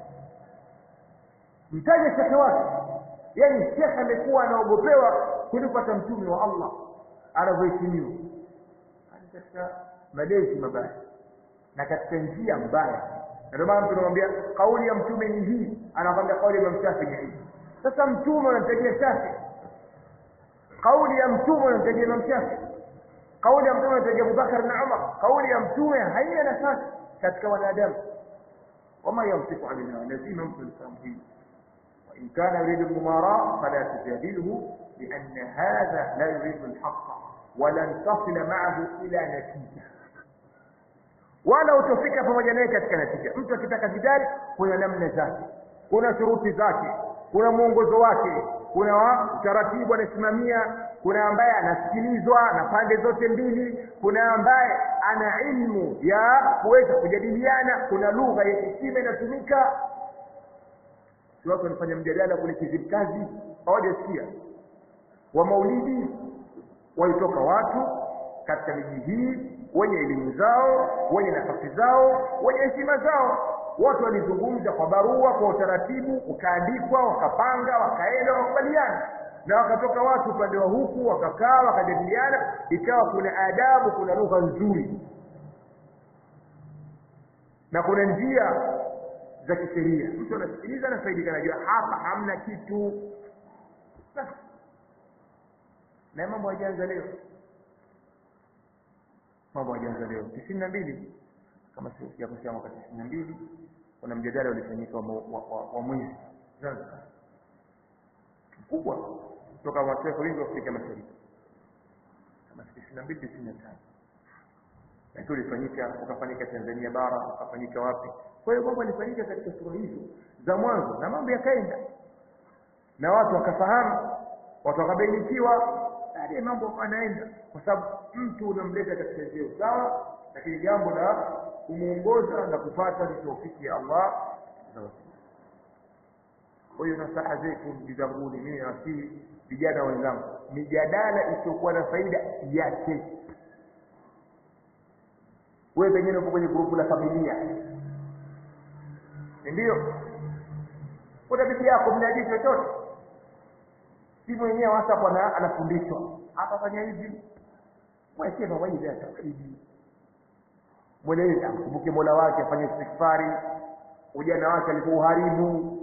mtaje shekhe wake yaani shekhe amekuwa anaogopewa kuliko hata mtume wa allah anavyoheshimiwa katika malezi mabaya na katika njia mbaya na ndio maana mtu anamwambia kauli ya mtume ni hii anakwambia kauli ya Imam Shafi ni hii sasa mtume unamtajia Shafi kauli ya mtume unamtajia Imam Shafi kauli ya mtume unamtajia Abubakar na Umar kauli ya mtume haina nafasi katika wanadamu wama yamsiku anil hawa lazima mtu lifahamu hili وإن كان يريد المماراة فلا تجادله لأن هذا لا يريد الحق ولن تصل معه إلى نتيجة wala utofika pamoja naye katika natija mtu akitaka jidali kuna namna zake kuna shuruti zake kuna mwongozo wake kuna wa- utaratibu anasimamia kuna ambaye anasikilizwa na pande zote mbili kuna ambaye ana ilmu ya kuweza kujadiliana kuna lugha ya heshima inatumika si watu wanafanya mjadala kule kizimkazi hawajasikia wa maulidi walitoka watu katika miji hii wenye elimu zao wenye nafasi zao wenye heshima zao wote walizungumza kwa barua kwa utaratibu ukaandikwa wakapanga wakaenda wakubaliana na wakatoka watu upande wa huku wakakaa wakajadiliana ikawa kuna adabu kuna lugha nzuri na kuna njia za kisheria mtu anasikiliza anafaidika anajua hapa hamna kitu Basi. na mambo hajaanza leo mambo hajaanza leo tisini na mbili kama sijakosea mwaka tisini na mbili kuna mjadala ulifanyika wa, wa, wa, wa mwezi Zanzibar mkubwa kutoka mataifa wengi wa Afrika Mashariki kama tisini na mbili tisini na tano lakini ulifanyika ukafanyika Tanzania bara ukafanyika wapi kwa hiyo mambo yalifanyika katika sura hizo za mwanzo na mambo yakaenda na watu wakafahamu watu wakabainikiwa baadaye mambo anaenda kwa sababu mtu unamleta katika njia sawa lakini jambo la kumuongoza na kupata ni taufiki ya Allah azza wa jalla. kwa hiyo nasaha zetu jizabuni mimi nawasihi vijana wenzangu mijadala isiyokuwa na faida yake wewe pengine uko kwenye grupu la familia ndio kuna bibi yako mnaji chochote si mwenyewe WhatsApp ana anafundishwa hapa fanya hivi mwekee mawaidha ya tauhidi mweleze amkumbuke Mola wake afanye istighfari ujana wake alipouharibu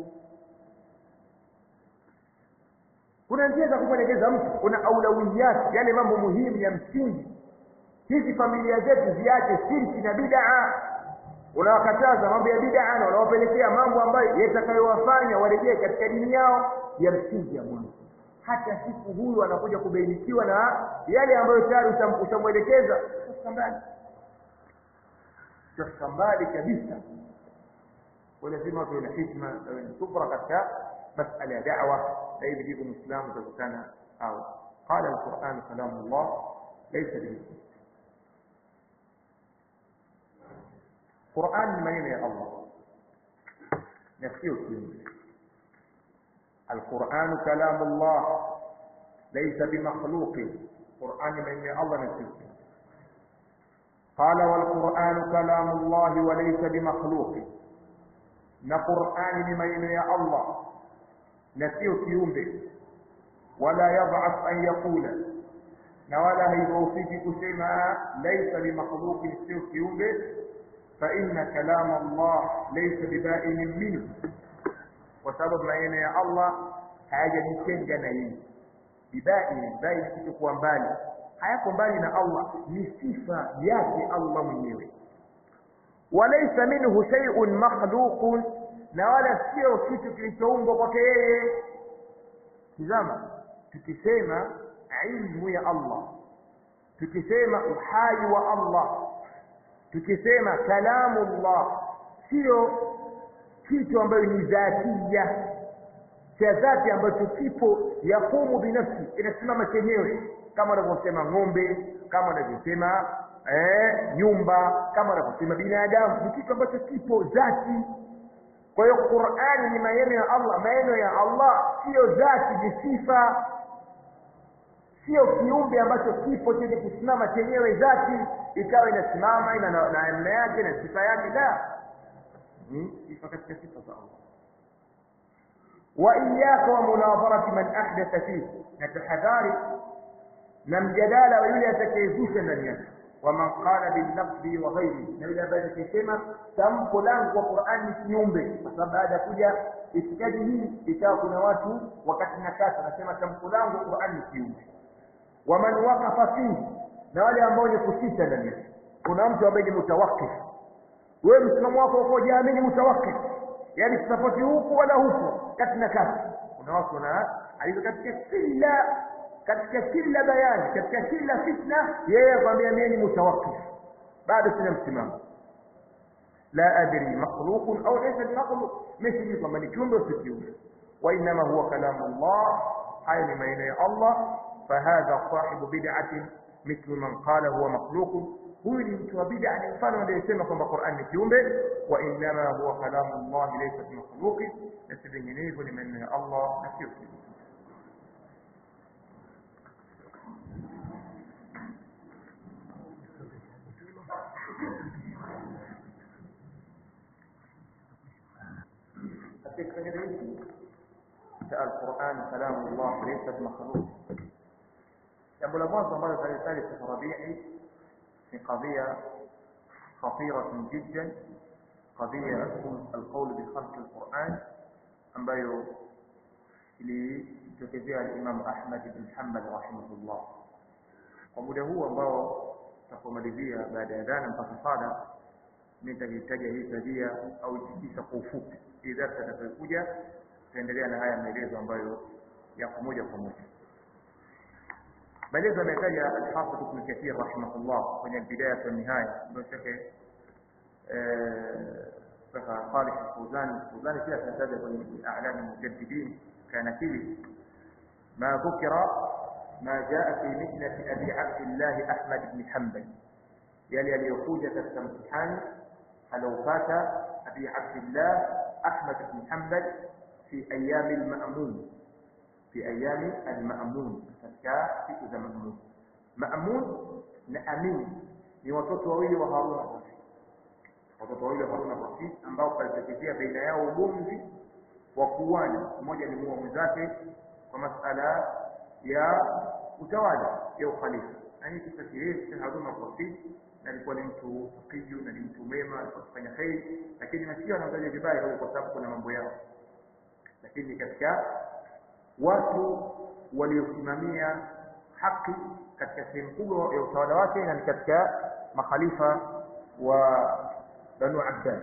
kuna njia za kumwelekeza mtu kuna aulawiyati yale mambo muhimu ya msingi hizi familia zetu ziache shirki na bid'a unawakataza mambo ya bid'a na unawapelekea mambo ambayo yatakayowafanya warejee katika dini yao ya msingi ya mwanzo hata siku huyu anakuja kubainikiwa na yale ambayo tayari usham- ushamwelekeza sasa mbali sasa mbali kabisa kwa lazima tuwe na hikma na wenye subra katika masala ya da'wa na hivi ndivyo muislamu utakutana au qala alquran kalamullah laysa bimithli Qur'an ni maneno ya Allah na sio kiumbe القرآن كلام الله ليس بمخلوق قرآن من الله نسيت قال والقرآن كلام الله وليس بمخلوق na Qur'ani ni maneno ya Allah na sio kiumbe wala yadhaf an yaqula na wala haidhoofiki kusema laisa bimakhluqin sio kiumbe fa inna kalama Allah laysa bibainin minhu kwa sababu maneno ya Allah hayajajitenga na yeye bibaini bai kitu kuwa mbali hayako mbali na Allah ni sifa yake Allah mwenyewe walaysa minhu shay'un makhluqun na wala sio kitu kilichoumbwa kwake yeye tizama tukisema ilmu ya Allah tukisema uhai wa Allah tukisema kalamu Allah sio kitu ambayo ni dhatia cha dhati ambacho kipo yakumu binafsi inasimama chenyewe kama wanavyosema ng'ombe kama wanavyosema eh, nyumba kama wanavyosema binadamu ni kitu ambacho kipo dhati kwa hiyo qurani ni maneno ya allah maneno ya allah siyo dhati ni sifa sio kiumbe ambacho kipo chenye kusimama chenyewe dhati ikawa inasimama ina na namna yake na sifa yake la ni sifa katika sifa za allah wa iyaka wa munadharati man ahdatha fihi na tahadhari na mjadala wa yule atakayezusha ndani yake waman qala bilnaqdi wa ghairi na yule ambaye atakayesema tamko langu kwa Qur'an ni kiumbe kwa sababu baada ya kuja itikadi hii ikawa kuna watu wakati na kati wanasema tamko langu kwa Qur'an ni kiumbe waman waqafa fihi na wale ambao ni kusita ndani yake kuna mtu ambaye ni mutawakkif wewe msimamo wako uko jamii mutawakkif yani tusapoti huku wala huku kati na kati kuna watu wana alizo katika kila katika kila bayani katika kila fitna yeye akwambia mimi ni mutawakkif bado sina msimamo la adri makhluq au laysa makhluq mimi kwamba ni kiumbe au si kiumbe wa inma huwa kalamu Allah haya ni maneno ya Allah fahadha sahibu bid'atin mithlu man qala huwa makhluq huyu ni mtu wa bid'a ni mfano anayesema kwamba Qur'an ni kiumbe wa inma huwa kalamu Allah laysa makhluq na si vinginevyo ni maneno ya Allah na sio kiumbe katika hiki cha Al-Qur'an kalamu Allah laysa makhluq jambo la mwanzo ambalo tunalitaja Sheikh Rabi'i ni qadhiya خطيرة جدا قضية القول بخلق القرآن ambayo ilitokezea al-Imam Ahmad ibn Hanbal rahimahullah kwa muda huu ambao tutapomalizia baada ya dhana mpaka sala nitahitaja hii tabia au tikisa kwa ufupi hii darasa itakayokuja tutaendelea na haya maelezo ambayo yako moja kwa moja maelezo ametaja al-Hafidh Ibn Kathir rahimahullah kwenye bidaya wa nihaya ndio shekhe Sheikh Salih Al-Fawzan Al-Fawzan pia akataja kwenye a'lam al-mujaddidin kana kili ما ذكر ما جاء في مهنة أبي عبد الله أحمد بن حنبل يلي aliyokuja katika mtihani aliopata أبي عبد الله أحمد بن حنبل في أيام المأمون في أيام المأمون katika siku za Ma'mun Ma'mun na Amin ni watoto wawili wa Harun al-Rashid watoto wawili wa Harun al-Rashid ambao palitokezea baina yao ugomvi wa kuuana mmoja ni muua mwenzake kwa masala ya utawala ya ukhalifa na hii kisa kirefu cha Harun al-Rashid na alikuwa ni mtu taqiyu na ni mtu mwema alikuwa akifanya kheri lakini mashia wanaangalia vibaya huko kwa sababu kuna mambo yao lakini katika watu waliosimamia haki katika sehemu kubwa ya utawala wake na ni katika makhalifa wa Banu Abbas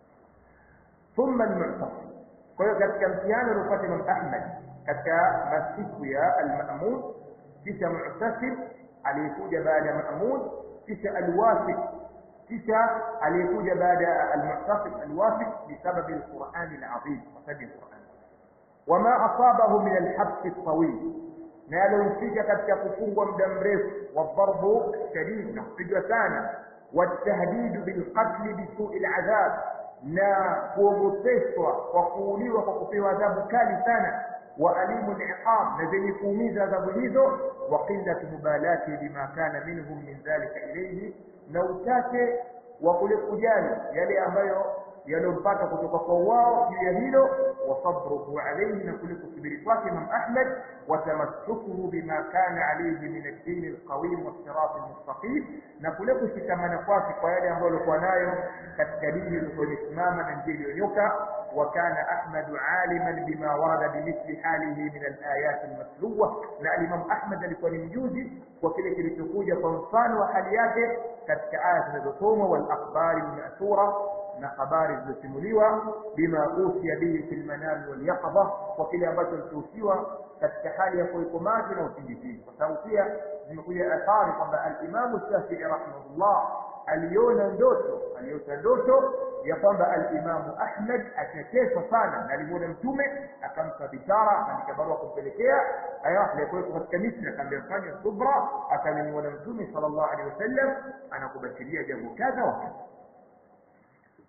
thumma al-Mu'tasim kwa hiyo katika mtihani uliopata Imam Ahmad katika masiku ya al-Ma'mun kisha Mu'tasim aliyekuja baada ya Ma'mun kisha al-Wasiq kisha aliyekuja baada ya al-Mu'tasim al-Wasiq bisababi al-Qur'an al-azim wasabi al-Qur'an wama asabahu min al-habs at-tawil na yalomfika katika kufungwa muda mrefu wadharbu shadid na kupigwa sana والتهديد بالقتل بسوء العذاب na kuogopeshwa kwa kuuliwa kwa kupewa adhabu kali sana wa alimu liqab na zenye kuumiza adhabu hizo wa qillatu mubalati bima kana minhum min dhalika ilayhi na uchache wa kule kujali yale ambayo yalompata kutoka kwa wao juu ya hilo wa sabruhu alayhi na kule kusubiri kwake Imam Ahmad wa tamassukuhu bima kana alayhi min ad-din al-qawim wa sirat al-mustaqim na kule kushikamana kwake kwa yale ambayo alikuwa nayo katika dini iliyokuwa imesimama na njia iliyonyoka wa kana Ahmad aliman bima warada bimithli halihi min al-ayat al-matluwa na Imam Ahmad alikuwa ni mjuzi kwa kile kilichokuja kwa mfano wa hali yake katika aya zinazosomwa wal akhbari al-ma'thura na habari zilizosimuliwa bima usia bihi fil manam wal yaqadha kwa kile ambacho kilichohusiwa katika hali ya kuweko maji na usingizi kwa sababu pia zimekuja athari kwamba al-Imam Shafi'i rahimahullah aliona ndoto aliota ndoto ya kwamba al-Imam Ahmad atateswa sana na alimuona mtume akampa bishara akaandika barua kumpelekea aya alikuwa katika Misri akamwambia fanya subra akamwona mtume sallallahu alaihi wasallam anakubashiria jambo kadha wa kadha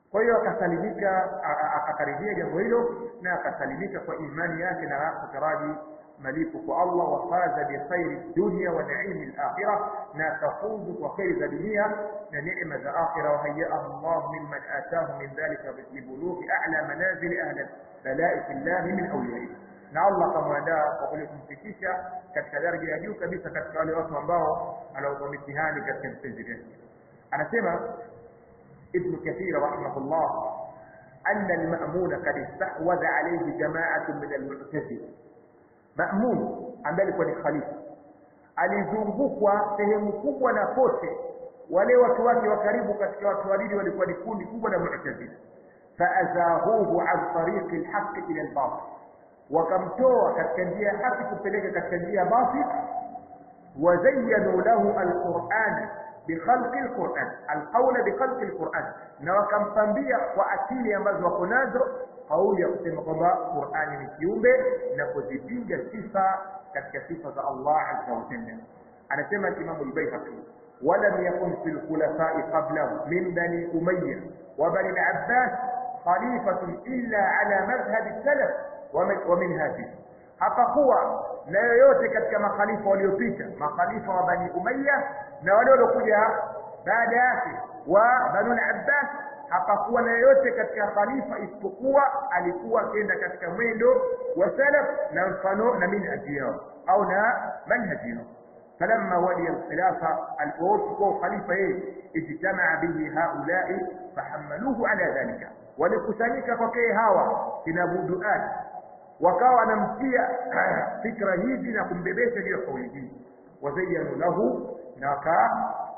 kwa hiyo akasalimika akakaribia jambo hilo na akasalimika kwa imani yake na kutaraji malipo kwa Allah wafaza bikhairi dunya wa naimi al-akhirah na tafuzu kwa khairi za dunia na neema za akhirah wahayyahu Allah mimman ataahu min dhalika libulughi a'la manazil ahli balai fillah min awliyaihi na Allah kamwandaa kwa kule kumfikisha katika daraja ya juu kabisa katika wale watu ambao anaopa mitihani katika mpenzi vyake anasema ابن كثير رحمه الله أن المأمون قد استحوذ عليه جماعة من المعتزلة مأمون ambaye alikuwa ni khalifa alizungukwa sehemu kubwa na pote wale watu wake wa karibu katika watu walili walikuwa ni kundi kubwa la mu'tazila faazahuhu an tariqi alhaq ila albatil wakamtoa katika njia ya haki kupeleka katika njia ya batil wazayyanu lahu alquran بخلق القرآن القول بخلق القرآن na wakampambia kwa akili ambazo wako nazo kauli ya kusema kwamba Qur'ani ni kiumbe na kuzipinga sifa katika sifa za Allah azza wa jalla anasema Imam al-Baihaqi ولم يكن في الخلفاء قبله من بني أمية وبني العباس خليفة إلا على مذهب السلف ومنهاجه hapakuwa na yoyote katika makhalifa waliopita makhalifa wa bani umayya na wale waliokuja baada yake wa banu al-abbas hapakuwa na yoyote katika khalifa isipokuwa alikuwa akienda katika mwendo wa salaf na mfano na minhaji yao au na manhaji yao فلما ولي الخلافة الأوروبي خليفة إيه اجتمع به هؤلاء فحملوه على ذلك ولكسانيك فكي هوا كنابودؤات wakawa wanamtia fikra hizi na kumbebesha juu ya kauli hii wazayanu lahu na waka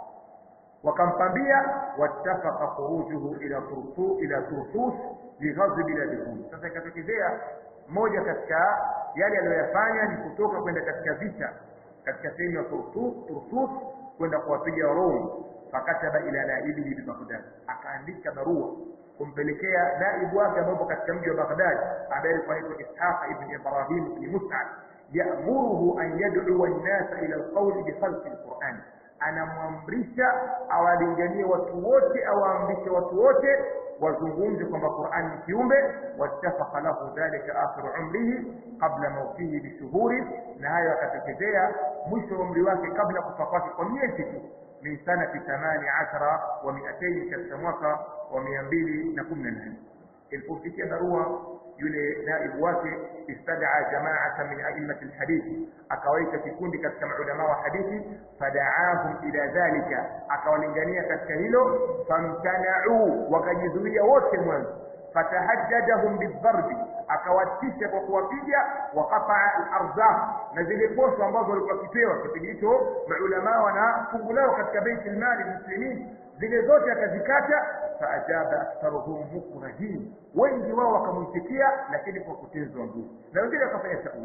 wakampambia wattafaqa khurujuhu ila turfu ila turfus lighadhi biladihum sasa ikatokezea moja katika yale aliyoyafanya ni kutoka kwenda katika vita katika sehemu ya turfus kwenda kuwapiga Warumi fakataba ila naibihi bi Baghdad akaandika barua kumpelekea naibu wake ambapo katika mji wa Baghdad ambaye alikuwa anaitwa Ishaq ibn Ibrahim ibn Mus'ab ya'muruhu an yad'u an-nasa ila al-qawl bi khalqi al-Qur'an anamwamrisha awalinganie watu wote awaamrishe watu wote wazungumze kwamba Qur'an ni kiumbe wattafaqa lahu dhalika akhir umrihi qabla mawtihi bishuhuri na hayo akatokezea mwisho wa umri wake kabla kufa kwake kwa miezi tu min sanati 18 wa 200 katika mwaka wa 218 ilipofikia barua yule naibu wake istadaa jamaata min a'immati alhadithi akawaita kikundi katika maulama wa hadithi fadaahum ila dhalika akawalingania katika hilo famtanau wakajizuia wote mwanzo fatahajjadahum bidharbi akawatisha kwa kuwapiga waqataa al-arzaq na zile poso ambazo walikuwa kipewa kipindi hicho maulama wana fungu lao katika baiti al-mali muslimin zile zote akazikata faajaba aktharuhum mukrahin wengi wao wakamwitikia lakini kwa kutezwa nguvu na wengine wakafanya tawili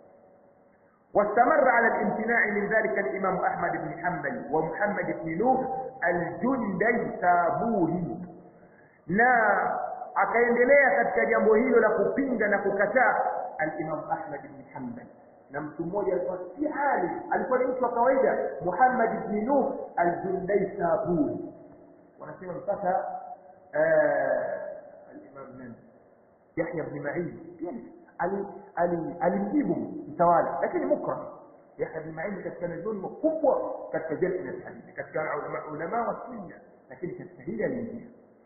واستمر على الامتناع من ذلك الإمام أحمد بن حنبل ومحمد بن نوح الجندي سابوري na akaendelea katika jambo hilo la kupinga na kukataa al-Imam Ahmad ibn Hanbal na mtu mmoja alikuwa si hali alikuwa ni mtu wa kawaida Muhammad ibn Nuh al-Jundai Sabuni wanasema mpaka al-Imam nani Yahya ibn Ma'in alimjibu mtawala lakini mukra Yahya ibn Ma'in katika dhulma kubwa katika jamii ya hadithi katika ulama wa sunna lakini katika hili alimjibu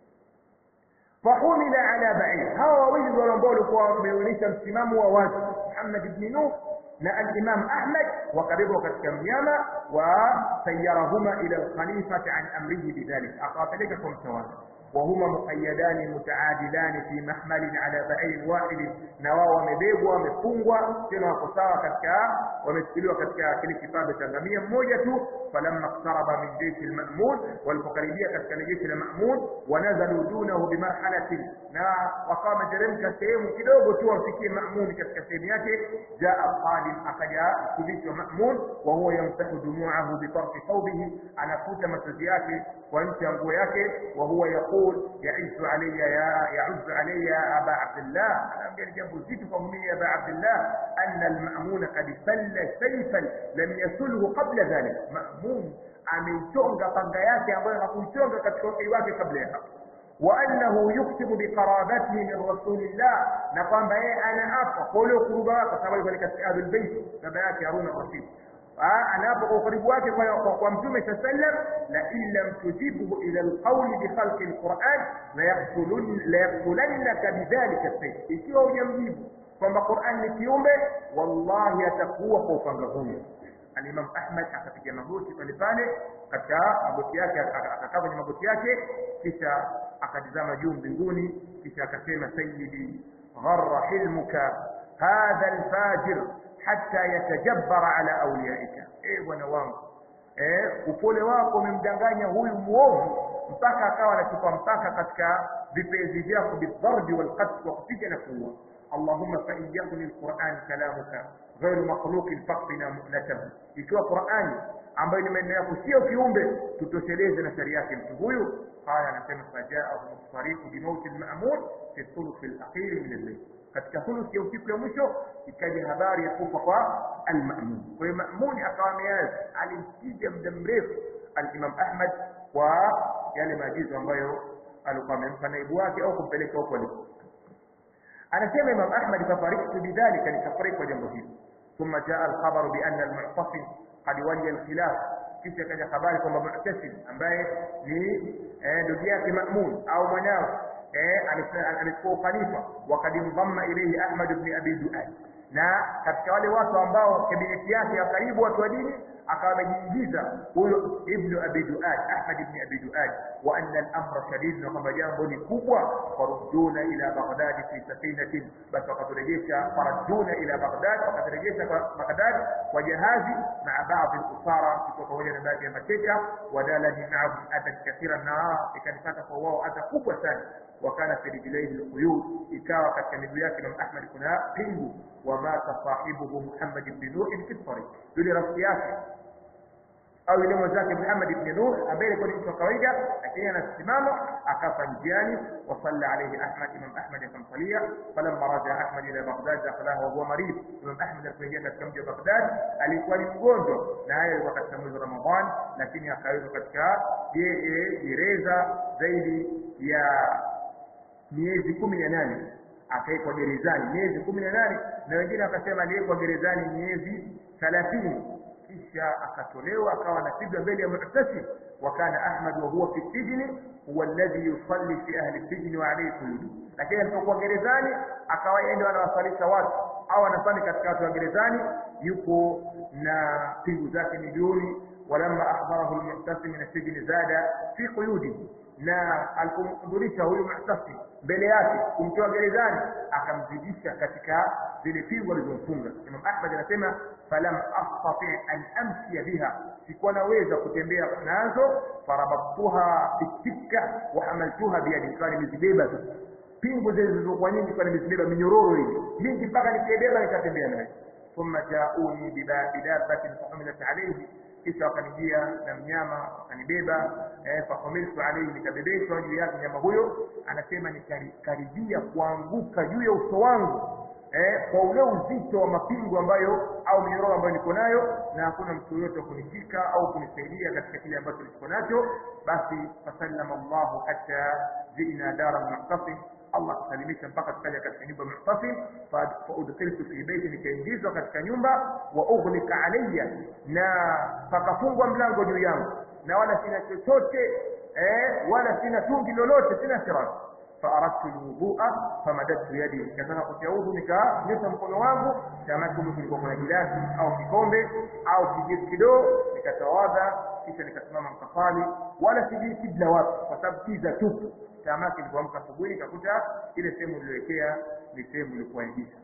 فحمل على بعير هو wawili ndio ambao walikuwa wameonyesha msimamo wa wazi Muhammad ibn Nuh na al-Imam Ahmad wakabebwa katika mnyama wa sayarahuma ila al-khalifati an amrihi bidhalik akawapeleka kwa mtawala وهما مقيدان متعادلان في محمل على بعير واحد na wao wamebebwa wamefungwa tena wako sawa katika wameshikiliwa katika kile kipande cha ngamia mmoja tu falamma qtaraba min jaysh al-ma'mun walipokaribia katika jeshi la ma'mun wanazalu dunahu bimarhalatin na wakawa wameteremka sehemu kidogo tu wafikie ma'mun katika sehemu yake jaa qadim akaja kudhiti wa ma'mun wa huwa yamsahu dumu'ahu bi tarfi thawbihi anafuta machozi yake kwa nchi ya nguo yake wa huwa yaqul يعز علي يا يعز علي يا أبا عبد الله أنا أمجل جنب زيت قومي يا أبا عبد الله أن المأمون قد سل سيفا لم يسله قبل ذلك مأمون ameichonga panga yake ambayo hakuichonga katika uhai wake kabla ya hapo wa annahu yuktibu biqarabatihi min rasulillah na kwamba yeye anaapa kwa ule ukuruba wake kwa sababu alikuwa ni katika ahlul bait baba yake Harun ar-Rashid anaapa kwa ukaribu wake kwa, kwa, kwa mtume saa sallam la in lam tujibhu ila alqawli bikhalqi alquran layaktulannaka bidhalika sayf ikiwa hujamjibu kwamba Qur'an ni kiumbe wallahi atakuwa kwa upanga huyo Al-Imam Ahmad akapiga magoti pale pale katika magoti yake akakaa kwenye magoti yake kisha akatizama juu mbinguni kisha akasema sayyidi gharra hilmuka hadha alfajir hatta yatajabbara ala awliyaika eh bwana wangu eh upole wako umemdanganya huyu muovu mpaka akawa anachupa mpaka katika vipenzi vyako bidharbi walqatl wa kupiga na kuua اللهم فإن يكن القرآن كلامك غير مخلوق فاقنا مؤنته ikiwa Qur'ani ambayo ni maneno yako sio kiumbe tutosheleze na sharia yake mtu huyu haya anasema fajaahu mustariqu bimauti al-ma'mun fi thuluth al-akhir min al-layl katika thuluth ya usiku ya mwisho ikaja habari ya kufa kwa al-ma'mun kwa hiyo ma'mun akawa ameanza alimpiga muda mrefu al-Imam Ahmad kwa yale maagizo ambayo alikuwa amempa naibu wake au kumpeleka huko alipo anasema Imam Ahmad fafariktu bidhalika nikafariki kwa jambo hili ثم جاء الخبر بأن المعتصم قد ولي الخلاف kisha kaja habari kwamba Mu'tasim ambaye ni ndugu yake Ma'mun au mwanawe alikuwa ukhalifa wakad mdhamma ilayhi Ahmad ibn Abi Du'ad na katika wale watu ambao kabineti yake ya karibu watu wa dini akawa amejiingiza huyo ibn Abi Du'ad Ahmad ibn Abi Du'ad wa anna al-amra shadid na kwamba jambo ni kubwa faruduna ila Baghdad fi safinatin basi wakaturejesha faraduna ila Baghdad wakaturejesha kwa Baghdad kwa jahazi maa baadhi al-usara kutoka pamoja na baadhi ya mateka wadalani ma'ahum adan kathira na ikanipata kwa wao adha kubwa sana wakana fi rijlaihi alquyud ikawa katika miguu yake Imam Ahmad kuna pingu wamata sahibuhu Muhammad ibn Nuh fi tariq yule rafiki yake au yule mwenzake Muhammad ibn Nuh ambaye alikuwa ni mtu wa kawaida lakini anasimama akafa njiani wa salla alayhi Ahmad Imam Ahmad akamsalia falamma raja Ahmad ila Baghdad dakhala wa huwa marid Imam Ahmad alipoingia katika mji wa Baghdad alikuwa ni mgonjwa na hayo alikuwa katika mwezi wa Ramadhan lakini akawekwa katika gereza zaidi ya miezi kumi na nane akawekwa gerezani miezi kumi na nane na wengine wakasema aliwekwa gerezani miezi thalathini kisha akatolewa akawa anapigwa mbele ya mu'tasim wa kana ahmad wa huwa fi sijni huwa alladhi yusalli fi ahli sijni wa alayhi quyud lakini alipokuwa gerezani akawa yeye ndio anawasalisha watu au anasali katika watu wa gerezani yuko na pingu zake miguuni walamma ahdarahu almu'tasim min sijni zada fi quyudihi na alipomhudhurisha huyu mu'tasim mbele yake kumtoa gerezani akamzidisha katika zile pingu alizomfunga Imam Ahmad anasema falam astati an amshia biha sikuwa naweza kutembea nazo farabattuha bitikka wa hamaltuha biyadi kwa nimezibeba sasa pingu zile zilizokuwa nyingi kwa nimezibeba minyororo ile mingi mpaka nikibeba nikatembea nayo thumma jauni bidabatin fahamilat alayhi kisha wakanijia na mnyama wakanibeba eh, fahumiltu alayhi nikabebeshwa juu yake mnyama huyo anasema nikaribia kuanguka juu ya uso wangu eh, kwa ule uzito wa mapingo ambayo au minyororo ambayo niko nayo na hakuna mtu yoyote wa kunishika au kunisaidia katika kile ambacho niko nacho basi fasallama Allahu hatta jina dara mu'tasim Allah kusalimisha mpaka tukaja katika nyumba mu'tasim fa udkhiltu fi baiti nikaingizwa katika nyumba wa ughliqa alayya na pakafungwa mlango juu yangu na wala sina chochote eh wala sina tungi lolote sina siraji فأردت الوضوء فمددت يدي كذا kutaudhu nikanyosha mkono wangu kama kama kulikuwa kuna gilasi au kikombe au kijiti kidogo nikatawadha kisha nikasimama mkafali wala sijui kibla wapi kwa sababu kiza tupu tamaki nilipoamka asubuhi nikakuta ile sehemu niliwekea ni sehemu ilikuwa giza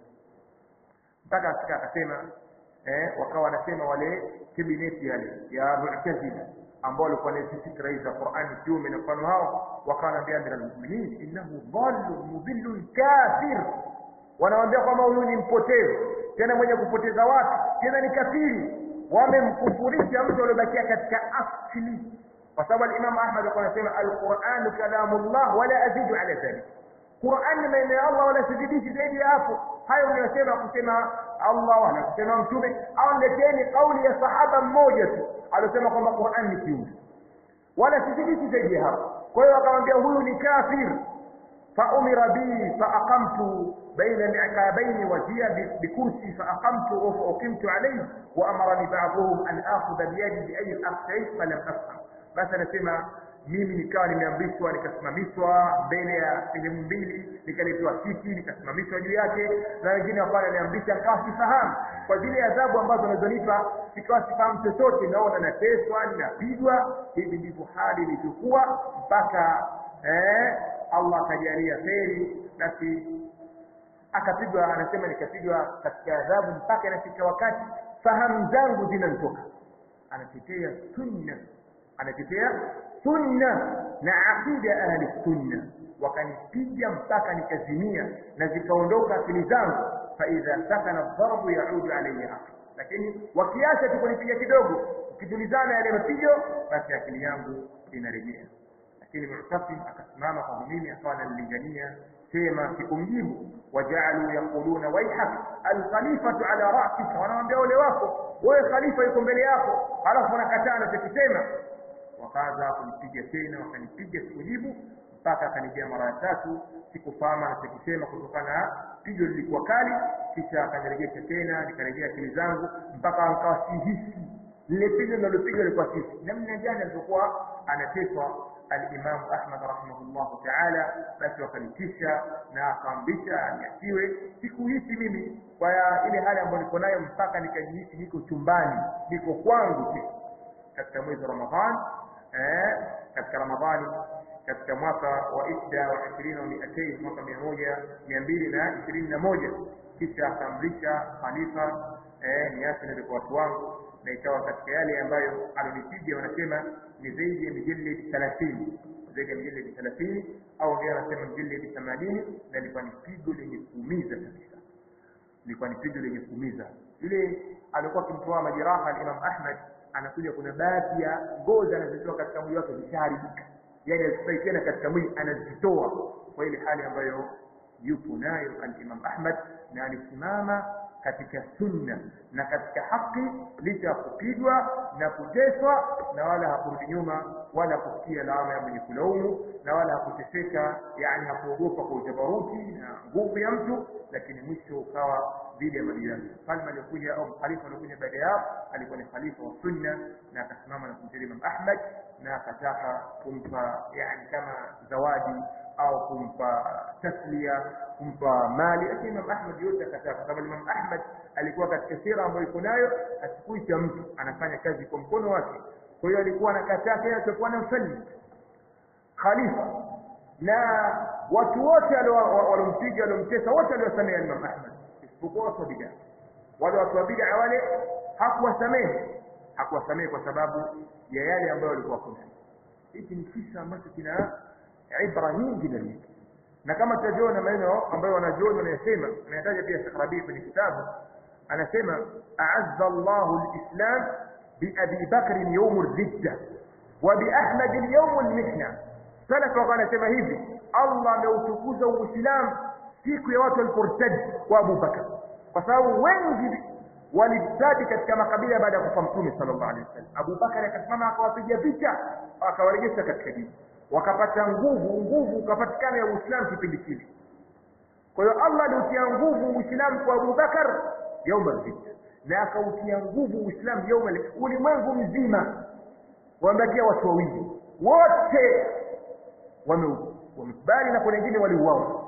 mpaka afika akasema eh wakawa wanasema wale kabineti yale ya mu'tazila ambao walikuwa na fikra hizi za Qur'an kiume na mfano hao wakawaambia amira almu'minin innahu dhallun mudhillun kafir wanawaambia kwamba huyu ni mpotevu tena mwenye kupoteza watu tena ni kafiri wamemkufurisha mtu aliyobakia katika asli kwa sababu al-Imam Ahmad alikuwa anasema al-Qur'an kalamullah wala azidu ala dhalik Qur'an ni maneno ya Allah wala sizidishi zaidi ya hapo hayo unayosema kusema Allah wala kusema mtume au leteni kauli ya sahaba mmoja tu aliyosema kwamba Qur'an ni kiumbe wala sizidishi zaidi ya hapo kwa hiyo akamwambia huyu ni kafir faumira bi faaqamtu baina al-iqabayn wajia bikursi faaqamtu fauqimtu alayhi wa amarani ba'dhum an akhudha biyadi bi ayyi al-aqsay falam afham basi anasema mimi nikawa nimeamrishwa nikasimamishwa mbele ya sehemu mbili nikaletewa kiti nikasimamishwa juu yake na wengine wakawa wananiamrisha nikawa sifahamu kwa zile adhabu ambazo wanazonipa sikawa sifahamu chochote naona nateswa ninapigwa hivi ndivyo hali ilivyokuwa mpaka eh, allah akajalia kheri basi akapigwa anasema nikapigwa katika adhabu mpaka inafika wakati fahamu zangu zinanitoka anatetea sunna anatetea sunna na aqida ahli sunna wakanipiga mpaka nikazimia na zikaondoka akili zangu faidha sakana dharbu yaudu alayhi aqli lakini wakiacha tu kunipiga kidogo ukitulizana yale mapigo basi akili yangu inarejea lakini mu'tasim akasimama kwa mimi akawa analingania sema sikumjibu wajaalu yaquluna waihak alkhalifatu ala rasika wanamwambia ole wako wewe khalifa yuko mbele yako halafu wanakataa anachokisema wakaanza kunipiga tena wakanipiga sikujibu mpaka akanijia mara ya tatu sikufahamu anachokisema kutokana na pigo lilikuwa kali kisha akanirejesha tena nikarejea akili zangu mpaka nikawa sihisi lile pigo linalopiga lilikuwa sihisi namna gani alivyokuwa anateswa alimamu ahmad rahimahullahu taala basi wakanitisha na akaamrisha aniachiwe sikuhisi mimi kwa ile hali ambayo niko nayo mpaka nikajihisi niko chumbani niko kwangu tu katika mwezi wa ramadhan eh, katika ramadhani katika mwaka wa isda wa ishirini wa miatain mwaka mia moja mia mbili na ishirini na moja kisha akaamrisha khalifa eh, niache nende kwa watu wangu na ikawa katika yale ambayo alonipiga wanasema ni zaidi ya mijeledi thelathini zaidi ya mijeledi thelathini au ndio anasema mijeledi themanini na ilikuwa ni pigo lenye kuumiza kabisa ilikuwa ni pigo lenye kuumiza yule alikuwa akimtoa majeraha alimam ahmad anakuja kuna baadhi ya ngozi anazitoa katika mwili wake zishaharibika yani hazifai tena katika mwili anazitoa kwa ile hali ambayo yupo nayo alimam ahmad na alisimama katika sunna na katika haki licha ya kupigwa na kuteswa na wala hakurudi nyuma wala kusikia lawama ya mwenye kulaumu na wala hakuteseka yani hakuogopa kwa ujabaruti na nguvu ya mtu lakini mwisho ukawa dhidi ya mali yake mfalme aliyokuja au khalifa aliokuja baada yao alikuwa ni khalifa wa sunna na akasimama na kumtetea Imam Ahmad na akataka kumpa yani kama zawadi au kumpa taslia kumpa mali lakini Imam Ahmad yote akataa kwa sababu Imam Ahmad alikuwa katika sira ambayo iko nayo achukui cha mtu anafanya kazi kwa mkono wake kwa hiyo alikuwa anakataa kile alichokuwa na mfalme khalifa na watu wote waliompiga waliomtesa wote waliosamea Imam Ahmad isipokuwa watu wa bid'a wale watu wa bid'a wale hakuwasamehe hakuwasamehe kwa sababu ya yale ambayo walikuwa kuna hiki ni kisa ambacho kina ibra nyingi ndani yake na kama tutajiona maneno ambayo wanajioni wanayasema anayataja pia Sheikh Rabi kwenye kitabu anasema a'azza Allahu al-islam bi Abi Bakr yawm ar-ridda wa bi Ahmad yawm al-mihna salaf wakawa anasema hivi Allah ameutukuza Uislamu siku ya watu waliportadi kwa Abu Bakar kwa sababu wengi walitadi katika makabila baada ya kufa Mtume sallallahu alaihi wasallam Abu Bakar akasimama akawapiga vita akawarejesha katika dini wakapata nguvu nguvu ukapatikana ya Uislamu kipindi kile kwa hiyo Allah aliutia nguvu Uislamu kwa Abu Bakar yauma vita na akautia nguvu Uislamu yauma ulimwengu mzima wamebakia watu wawili wote wamekubali na kuna wengine waliuawa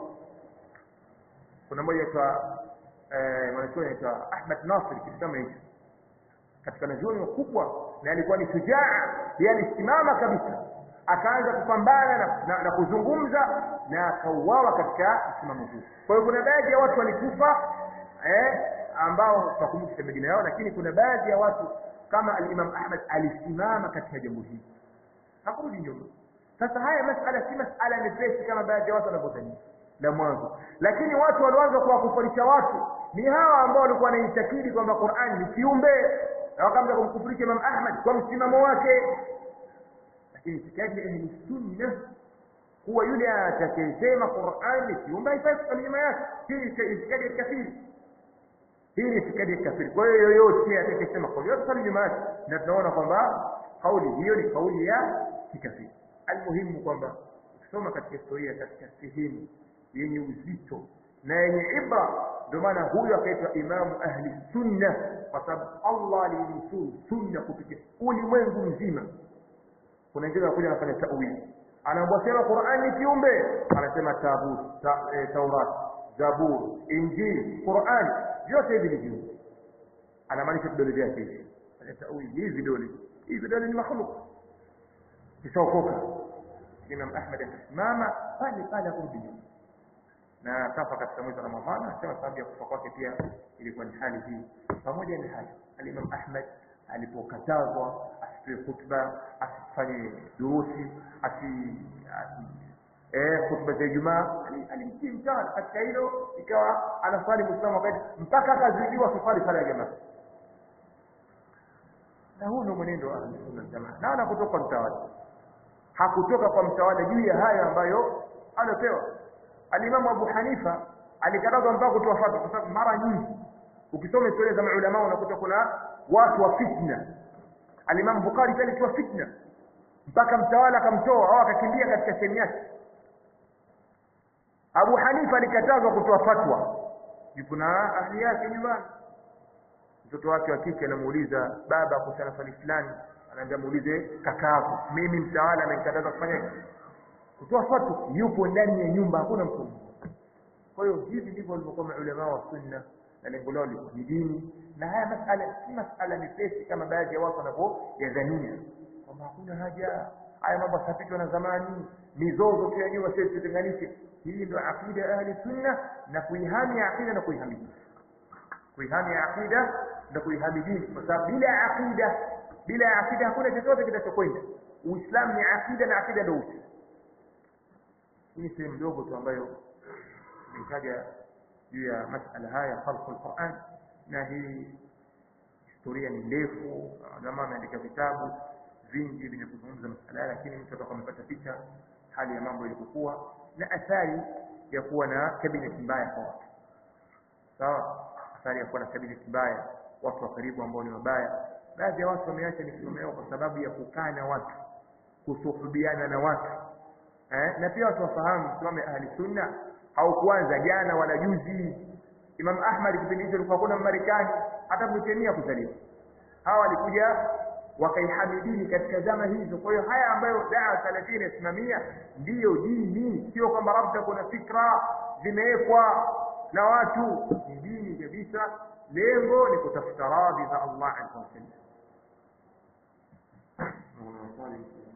kuna mmoja aitwa eh, mwanachuoni aitwa Ahmad Nasir kitu kama hicho katika wanachuoni wakubwa na alikuwa ni shujaa yeye alisimama kabisa akaanza kupambana na, na, na kuzungumza na akauawa katika msimamo huu kwa hiyo kuna baadhi ya watu walikufa eh, ambao tutakumbuka majina yao lakini kuna baadhi ya watu kama al-Imam Ahmad alisimama katika jambo hili hakurudi nyuma sasa haya masala si masala mepesi kama baadhi ya watu wanavyodhania la mwanzo lakini watu walioanza kuwakufurisha watu ni hawa ambao walikuwa wanaitakidi kwamba Qur'an ni kiumbe na wakaanza kumkufurisha Imam Ahmad kwa msimamo wake lakini itikadi ya ahli sunna huwa yule atakayesema Qur'an ni kiumbe haifai kusali nyuma yake hii ni itikadi ya kafiri hii ni itikadi ya kafiri kwa hiyo yoyote atakayesema kauli yote sali nyuma yake na tunaona kwamba kauli hiyo ni kauli ya kikafiri almuhimu kwamba ukisoma katika historia katika sehemu yenye uzito na yenye ibra ndio maana huyu akaitwa imamu ahli sunna kwa sababu allah alinusuru sunna kupitia ulimwengu mzima kuna wengine wanakuja wanafanya tawili anaambia sema qurani ni kiumbe anasema tabut ta, e, taurat zabur injili qurani vyote hivi ni viumbe anamaanisha vidole vyake hivi fanya tawili hivi vidole hivi vidole ni makhluk kishaokoka imam ahmad akasimama pale pale akurudi nyuma na kafa katika mwezi wa ramadhani anasema sababu ya kufa kwake pia ilikuwa ni hali hii pamoja na hayo alimam ahmad alipokatazwa asipewe khutba asifanye durusi asi eh khutba za Ijumaa alimtii mtawala katika hilo ikawa anaswali muislamu wakati mpaka akazidiwa safari sala ya jamaa na huu ndio mwenendo wa sunna jamaa na ana kutoka mtawala hakutoka kwa mtawala juu ya haya ambayo alopewa alimamu Abu Hanifa alikatazwa mpaka kutoa fatwa kwa sababu mara nyingi ukisoma historia za maulama unakuta kuna watu wa fitna alimamu Bukhari pia alitoa fitna mpaka mtawala akamtoa au akakimbia katika sehemu yake Abu Hanifa alikatazwa kutoa fatwa yupo na ahli yake nyumbani mtoto wake wa kike anamuuliza baba kuhusiana swali fulani anaambia muulize kakaako mimi mtawala amenikataza kufanya kutoa fatwa yupo ndani ya nyumba hakuna mtu kwa hiyo hivi ndivyo walivyokuwa maulama wa sunna na lengo lao ni dini na haya masala si masala mepesi kama baadhi ya watu wanavyoyadhania kwamba hakuna haja haya mambo yasapitwa na zamani mizozo tu ya nyuma sisi tutenganishe hii ndio aqida ya ahli sunna na kuihami aqida na kuihamidi kuihami aqida na kuihami dini kwa sababu bila aqida bila aqida hakuna chochote kitachokwenda uislamu ni aqida na aqida ndio uti hii ni sehemu ndogo tu ambayo nimetaja juu ya masala haya khalqu alquran na hii historia ni ndefu ulama ameandika vitabu vingi vyenye kuzungumza masala haya lakini mtu atakuwa amepata picha hali ya mambo ilivyokuwa na athari ya kuwa na cabinet mbaya kwa watu sawa athari ya kuwa na cabinet mbaya watu wa karibu ambao ni wabaya baadhi ya watu wameacha misimamo yao kwa sababu ya kukaa na watu kusuhubiana na watu eh? na pia watu wafahamu msimamo ahli sunna haukuanza jana wala juzi Imam Ahmad kipindi hicho alikuwa kuna Marekani hata Britania kuzaliwa hawa walikuja wakaihamidini katika zama hizo kwa hiyo haya ambayo daa salafia inasimamia ndiyo dini sio kwamba labda kuna fikra zimewekwa na watu ni dini kabisa lengo ni kutafuta radhi za Allah azza wa jalla